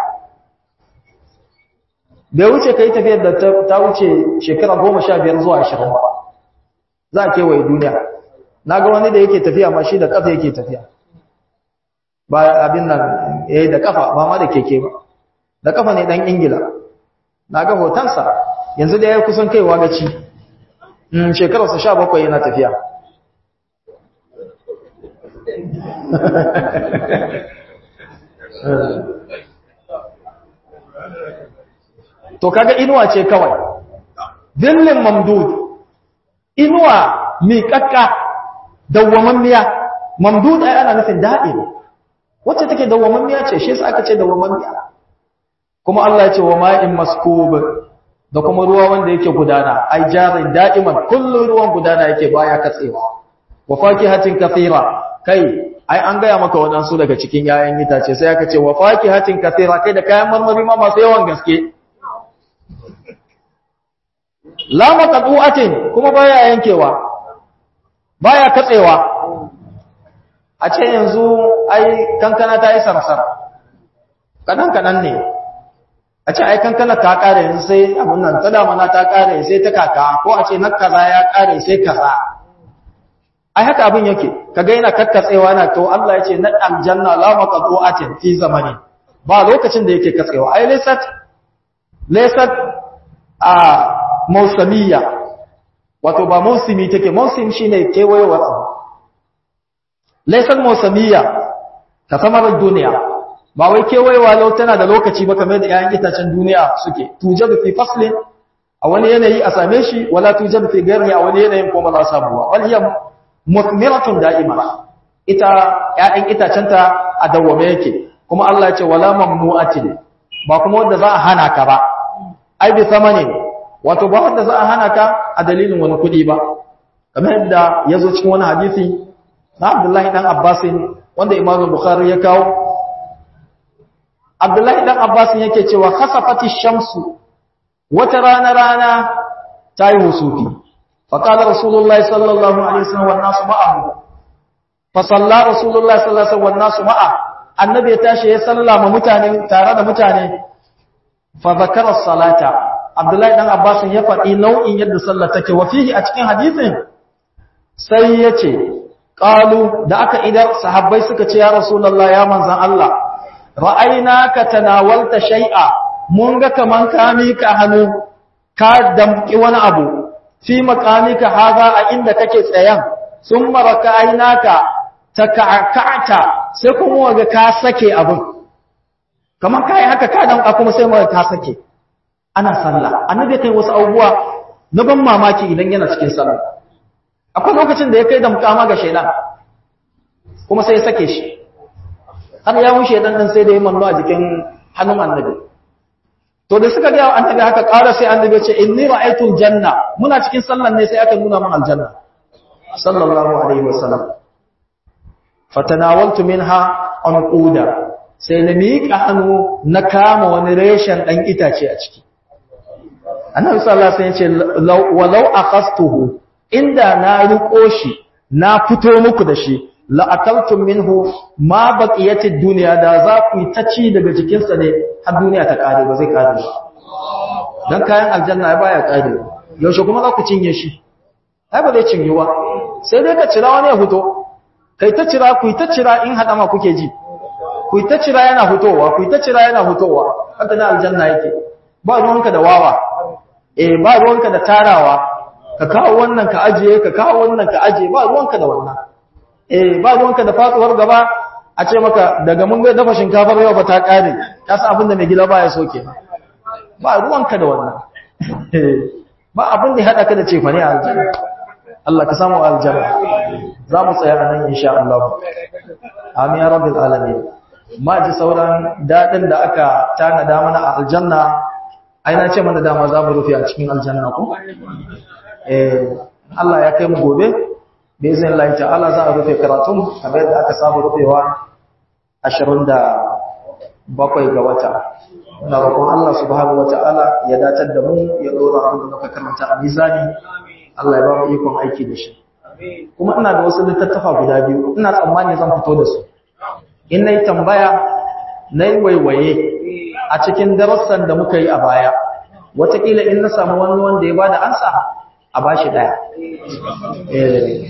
bai wuce ka yi tafiyar da ta wuce shekara goma sha biyar zuwa ashirin ba za a kewaye duniya na ga wani da yake tafiya ma shi da ƙafa yake tafiya ba abin nan ya yi da ƙafa ba ma da keke ba da ƙafa ne ɗan ingila na ga hotonsa yanzu da ya yi kusan kaiwa gaci shekararsa sha bakwai yana tafiya to kaga inuwa ce kawai dillin mamdud inuwa miƙaƙƙa dawwamammiya mamdud ai ana nufin da'im wacce take dawwamammiya ce shi yasa aka ce dawwamammiya kuma Allah ya ce wa ma'in maskub da kuma ruwa wanda yake gudana ai jarin da'iman kullun ruwan gudana yake baya katsewa wa fakihatin kathira kai ai an gaya maka wadansu daga cikin yayan itace sai aka ce wa fakihatin kathira kai da kayan marmari ma masu yawan gaske la maqtu'atin kuma baya yankewa baya katsewa a ce yanzu ai kankana ta yi sarsar kadan kadan ne a ce ai kankana ta kare yanzu sai abun nan ta damana ta kare sai ta kaka ko a ce na kaza ya kare sai kaza ai haka abin yake kaga yana kakkatsewa na to Allah ya ce na aljanna la maqtu'atin fi zamani ba lokacin da yake katsewa ai laysat laysat a mausamiyya wato ba mausimi take mausim shine kewayewar abu laysat mausamiyya ka samar duniya ba wai kewayewa lau tana da lokaci ba kamar da 'ya'yan itacen duniya suke tujadu fi faslin a wani yanayi a same shi wala tujadu fi ghairihi a wani yanayin kuma za samu ba wal hiya muthmiratun da'ima ita 'ya'yan itacenta a dawwame yake kuma Allah ya ce wala mamnu'atin ba kuma wanda za a hana ka ba ai bi samanin wato ba wanda za a hana ka a dalilin wani kuɗi ba kamar yadda ya zo cikin wani hadisi na Abdullahi dan Abbasin wanda Imam Bukhari ya kawo Abdullahi dan Abbas yake cewa khasafati shamsu wata rana rana tayi husufi fa qala rasulullahi sallallahu alaihi wasallam wan nasu ma'ahu fa salla rasulullahi sallallahu alaihi wasallam wan nasu ma'a annabi ya tashi ya sallama mutane tare da mutane fa zakara salata Abdullahi dan Abbas ya faɗi nau'in yadda sallar take wa fihi a cikin hadisin sai yace qalu da aka idar sahabbai suka ce ya rasulullahi ya manzan Allah ra'ayna ka tanawalta shay'a mun ga kaman ka mika hannu ka damki wani abu fi maqamika haza a inda kake tsayan summa raka'ainaka taka'ata sai kuma waga ka sake abun kaman kai haka ka damka kuma sai waga ka sake ana sallah annabi kai wasu abubuwa na ban mamaki idan yana cikin sallah akwai lokacin da ya kai damka ma ga shaidan kuma sai ya sake shi har ya mushe dan dan sai da ya manno a jikin hannun annabi to da suka ga annabi haka ƙara sai annabi ya ce inni ra'aytu janna muna cikin sallan ne sai aka nuna mun aljanna sallallahu alaihi wasallam fatanawaltu minha anquda sai na miƙa hannu na kama wani reshen dan itace a ciki annabi sallallahu alaihi wasallam ya ce walau akhastuhu inda na riko shi na fito muku da shi la'akaltum minhu ma baqiyatid dunya da za ku yi ta ci daga jikin sa ne har duniya ta kare ba zai kare ba dan kayan aljanna baya kare yaushe kuma za ku cinye shi ai ba zai cinye ba sai dai ka cira wani ya fito kai ta cira ku yi ta cira in hada ma kuke ji ku yi ta cira yana fitowa ku yi ta cira yana fitowa haka na aljanna yake ba ruwanka da wawa eh ba ruwanka da tarawa ka kawo wannan ka ajiye ka kawo wannan ka ajiye ba ruwanka da wannan eh ba ruwanka da fatsuwar gaba a ce maka daga mun ga dafa shinkafar yau ba ta kare ka san abin da mai gida baya so kenan ba ruwanka da wannan ba abin da ya hada ka da cefane a aljanna Allah ka samu aljanna za mu tsaya a nan insha Allah amin ya rabbil alamin ma ji sauran dadin da aka tanada mana a aljanna ai na ce mana dama za mu rufe a cikin aljanna ko eh Allah ya kai mu gobe bizin Allah ta'ala za a rufe karatun kamar yadda aka saba rufewa 27 ga wata muna roƙon Allah subhanahu wata'ala ya datar da mu ya dora abin da muka karanta a mizani Allah ya ba mu ikon aiki da shi kuma ina da wasu littattafa guda biyu ina tsammani zan fito da su in nayi tambaya nayi waiwaye a cikin darussan da muka yi a baya wataƙila in na samu wani wanda ya bada ansa a bashi daya eh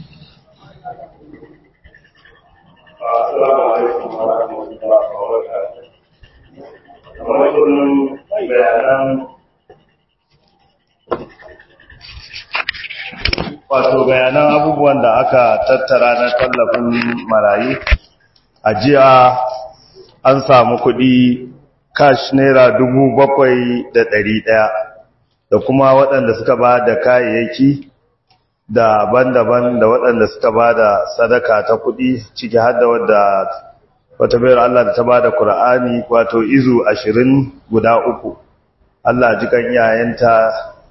Assalamu alaikum wa rahmatullahi wa barakatuh. Kamar kullum bayanan wato bayanan abubuwan da aka tattara na tallafin marayu a jiya an samu kuɗi cash naira dubu bakwai da ɗari ɗaya da kuma waɗanda suka ba da kayayyaki daban-daban da waɗanda suka ba da sadaka ta kuɗi ciki har da wadda wata bayar Allah da ta ba da Kur'ani wato izu ashirin guda uku Allah ji kan iyayenta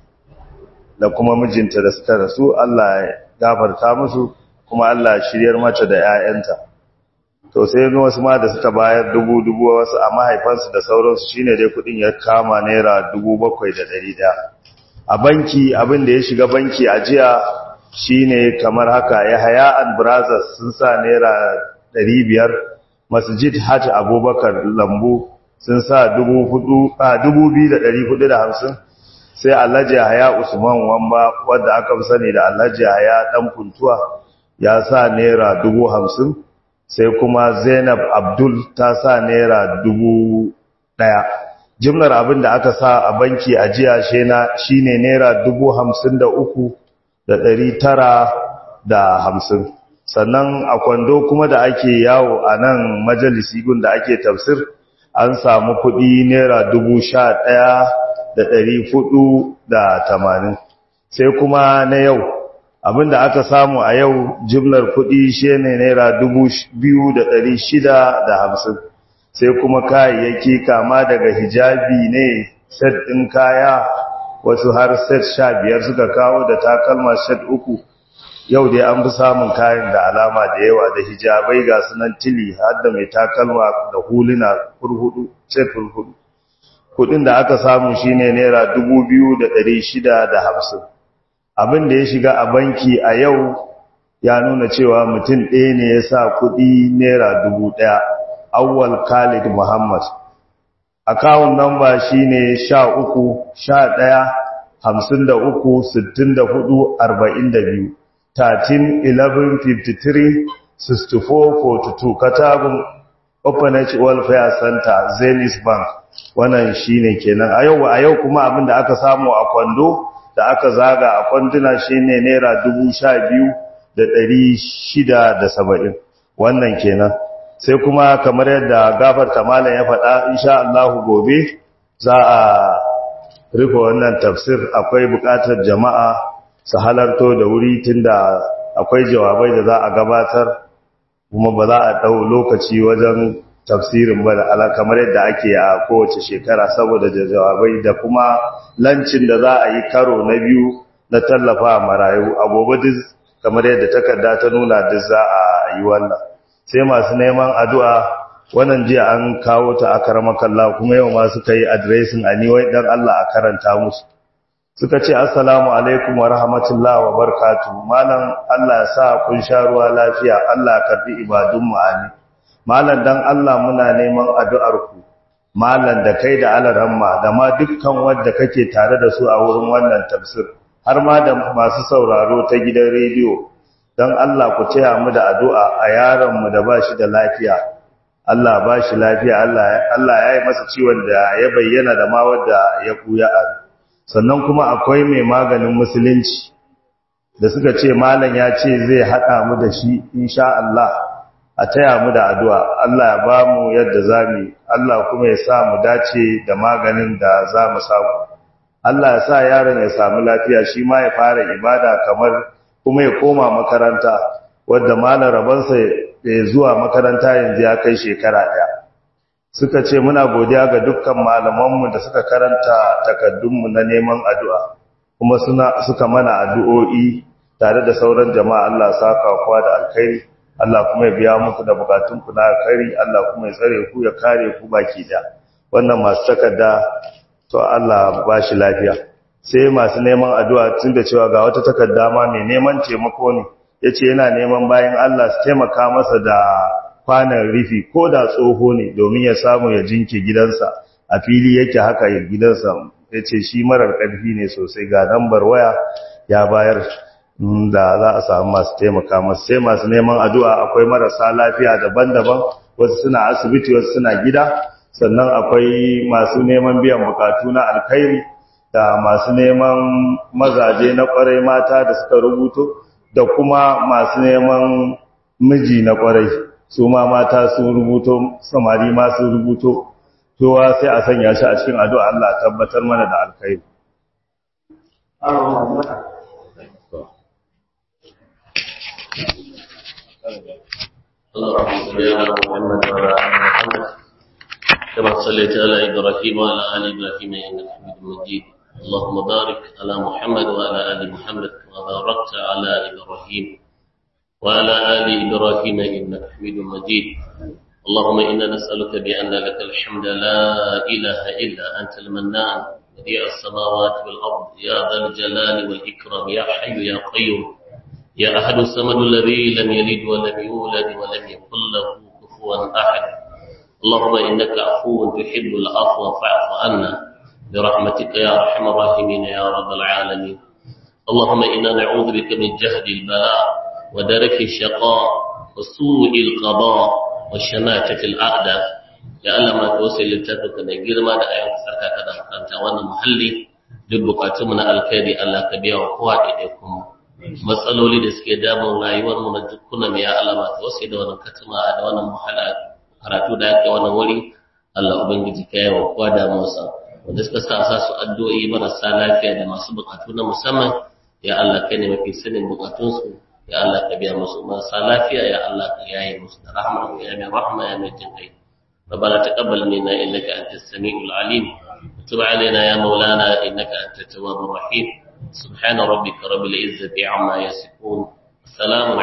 da kuma mijinta da suka rasu Allah ya gafarta musu kuma Allah shiryar mata da 'ya'yanta to sai wasu ma da suka bayar dubu dubu wasu a mahaifansu da sauransu shine dai kudin ya kama naira dubu bakwai da ɗari ɗaya a banki abin da ya shiga banki a jiya shine kamar haka ya haya and brothers sun sa naira ɗari biyar masjid hajj abubakar lambu sun sa dubu biyu da ɗari hudu da hamsin sai alhaji haya usman wamba wadda aka fi sani da alhaji haya ɗan kuntuwa ya sa naira dubu hamsin sai kuma zainab abdul ta sa naira dubu ɗaya jimlar abin da aka sa a banki a jiya shi ne naira dubu hamsin da uku da ɗari tara da hamsin sannan a kwando kuma da ake yawo a nan majalisi gun da ake tafsir an samu kuɗi naira dubu sha ɗaya da ɗari fudu da tamanin sai kuma na yau abinda aka samu a yau jimlar kuɗi shi ne naira dubu biyu da ɗari shida da hamsin sai kuma kayayyaki kama daga hijabi ne set ɗin kaya wasu har set sha biyar suka kawo da takalma set uku yau dai an fi samun kayan da alama da yawa da hijabai ga sunan tili har da mai takalma da huluna hurhudu set hurhudu kudin da aka samu shine naira dubu biyu da ɗari shida da hamsin abin da ya shiga a banki a yau ya nuna cewa mutum ɗaya ne ya sa kudi naira dubu ɗaya awwal khalid muhammad akawun namba shine sha uku sha ɗaya hamsin da uku sittin da hudu arba'in da biyu 13 11 53 64 42 katagun Openage Welfare Center Zenith Bank wannan shine kenan a yau a yau kuma abin da aka samu a kwando da aka zaga a kwanduna shine naira 12,670 wannan kenan sai kuma kamar yadda gafarta malam ya faɗa insha Allah gobe za a rufe wannan tafsir akwai buƙatar jama'a su halarto da wuri tunda akwai jawabai da za a gabatar kuma ba za a ɗau lokaci wajen tafsirin ba da ala kamar yadda ake a kowace shekara saboda jawabai da kuma lancin da za a yi karo na biyu na tallafa marayu a gobe duk kamar yadda takarda ta nuna duk za a yi wannan sai masu neman addu'a wannan jiya an kawo ta a karamakalla kuma yau ma suka yi adiresin a niwai dan Allah a karanta musu suka ce assalamu alaikum wa rahmatullahi wa barakatuh malam Allah ya sa kun sha ruwa lafiya Allah karbi ibadun mu amin malam dan Allah muna neman addu'ar ku malam da kai da alaramma da ma dukkan wanda kake tare da su a wurin wannan tafsir har ma da masu sauraro ta gidan rediyo dan Allah ku taya mu da addu'a a yaron mu da bashi da lafiya Allah bashi lafiya Allah Allah ya yi masa ciwon da ya bayyana da ma wanda ya kuya a sannan kuma akwai mai maganin musulunci da suka ce malam ya ce zai haɗa mu da shi insha Allah a taya mu da addu'a Allah ya ba mu yadda za mu Allah kuma ya sa mu dace da maganin da za mu samu Allah ya sa yaron ya samu lafiya shi ma ya fara ibada kamar kuma ya koma makaranta wadda malam rabansa ya zuwa makaranta yanzu ya kai shekara ɗaya suka ce muna godiya ga dukkan malamanmu da suka karanta takaddunmu na neman addu'a kuma suna suka mana addu'o'i tare da sauran jama'a Allah saka kwa da alkhairi Allah kuma ya biya muku da bukatunku na alkhairi Allah kuma ya tsare ku ya kare ku baki da wannan masu takarda to Allah ba shi lafiya sai masu neman addu'a tun da cewa ga wata takarda ma mai neman taimako ne yace yana neman bayan Allah su taimaka masa da kwanan rufi ko da tsoho ne domin ya samu ya jinke gidansa a fili yake haka ya gidansa ya ce shi marar ƙarfi ne sosai ga lambar waya ya bayar da za a samu masu taimaka masu sai masu neman addu'a akwai marasa lafiya daban-daban wasu suna asibiti wasu suna gida sannan akwai masu neman biyan bukatu na alkhairi da masu neman mazaje na kwarai mata da suka rubuto da kuma masu neman miji na kwarai su ma mata sun rubuto samari ma sun rubuto kowa sai a sanya shi a cikin addu'a Allah tabbatar mana da alkhairi اللهم صل على محمد وعلى ال محمد كما صليت على ابراهيم وعلى ال ابراهيم انك حميد مجيد اللهم بارك على محمد وعلى ال محمد كما باركت على ابراهيم وعلى ال ابراهيم انك حميد مجيد اللهم انا نسالك بان لك الحمد لا اله الا انت المنان بديع السماوات والارض يا ذا الجلال والاكرام يا حي يا قيوم يا أحد الصمد الذي لم يلد ولم يولد ولم يكن له كفوا أحد اللهم إنك عفو تحب العفو فاعف عنا برحمتك يا أرحم الراحمين يا رب العالمين اللهم إنا نعوذ بك من جهد البلاء ودرك الشقاء وسوء القضاء وشماتة الأعداء يا الله ما توصل لتفك من جرما da ayyukan sarka kada makanta wannan muhalli duk bukatunmu na alkhairi Allah ka biya wa kowa da kuma matsaloli da suke damun rayuwar mu na dukkanin ya alama ta wasu da wannan katima da wannan muhala karatu da yake wannan wuri Allah ubangiji ka yawa kowa da musa wanda suka sa sa su addu'o'i marasa lafiya da masu bukatu na musamman ya Allah kai ne mafi sanin bukatun su ya Allah ka biya musu marasa lafiya ya Allah ka yaye musu da rahmar ya mai rahma ya mai jin kai ربنا تقبل منا انك انت السميع العليم وتب علينا يا مولانا انك انت التواب الرحيم سبحان ربك رب العزة عما يصفون السلام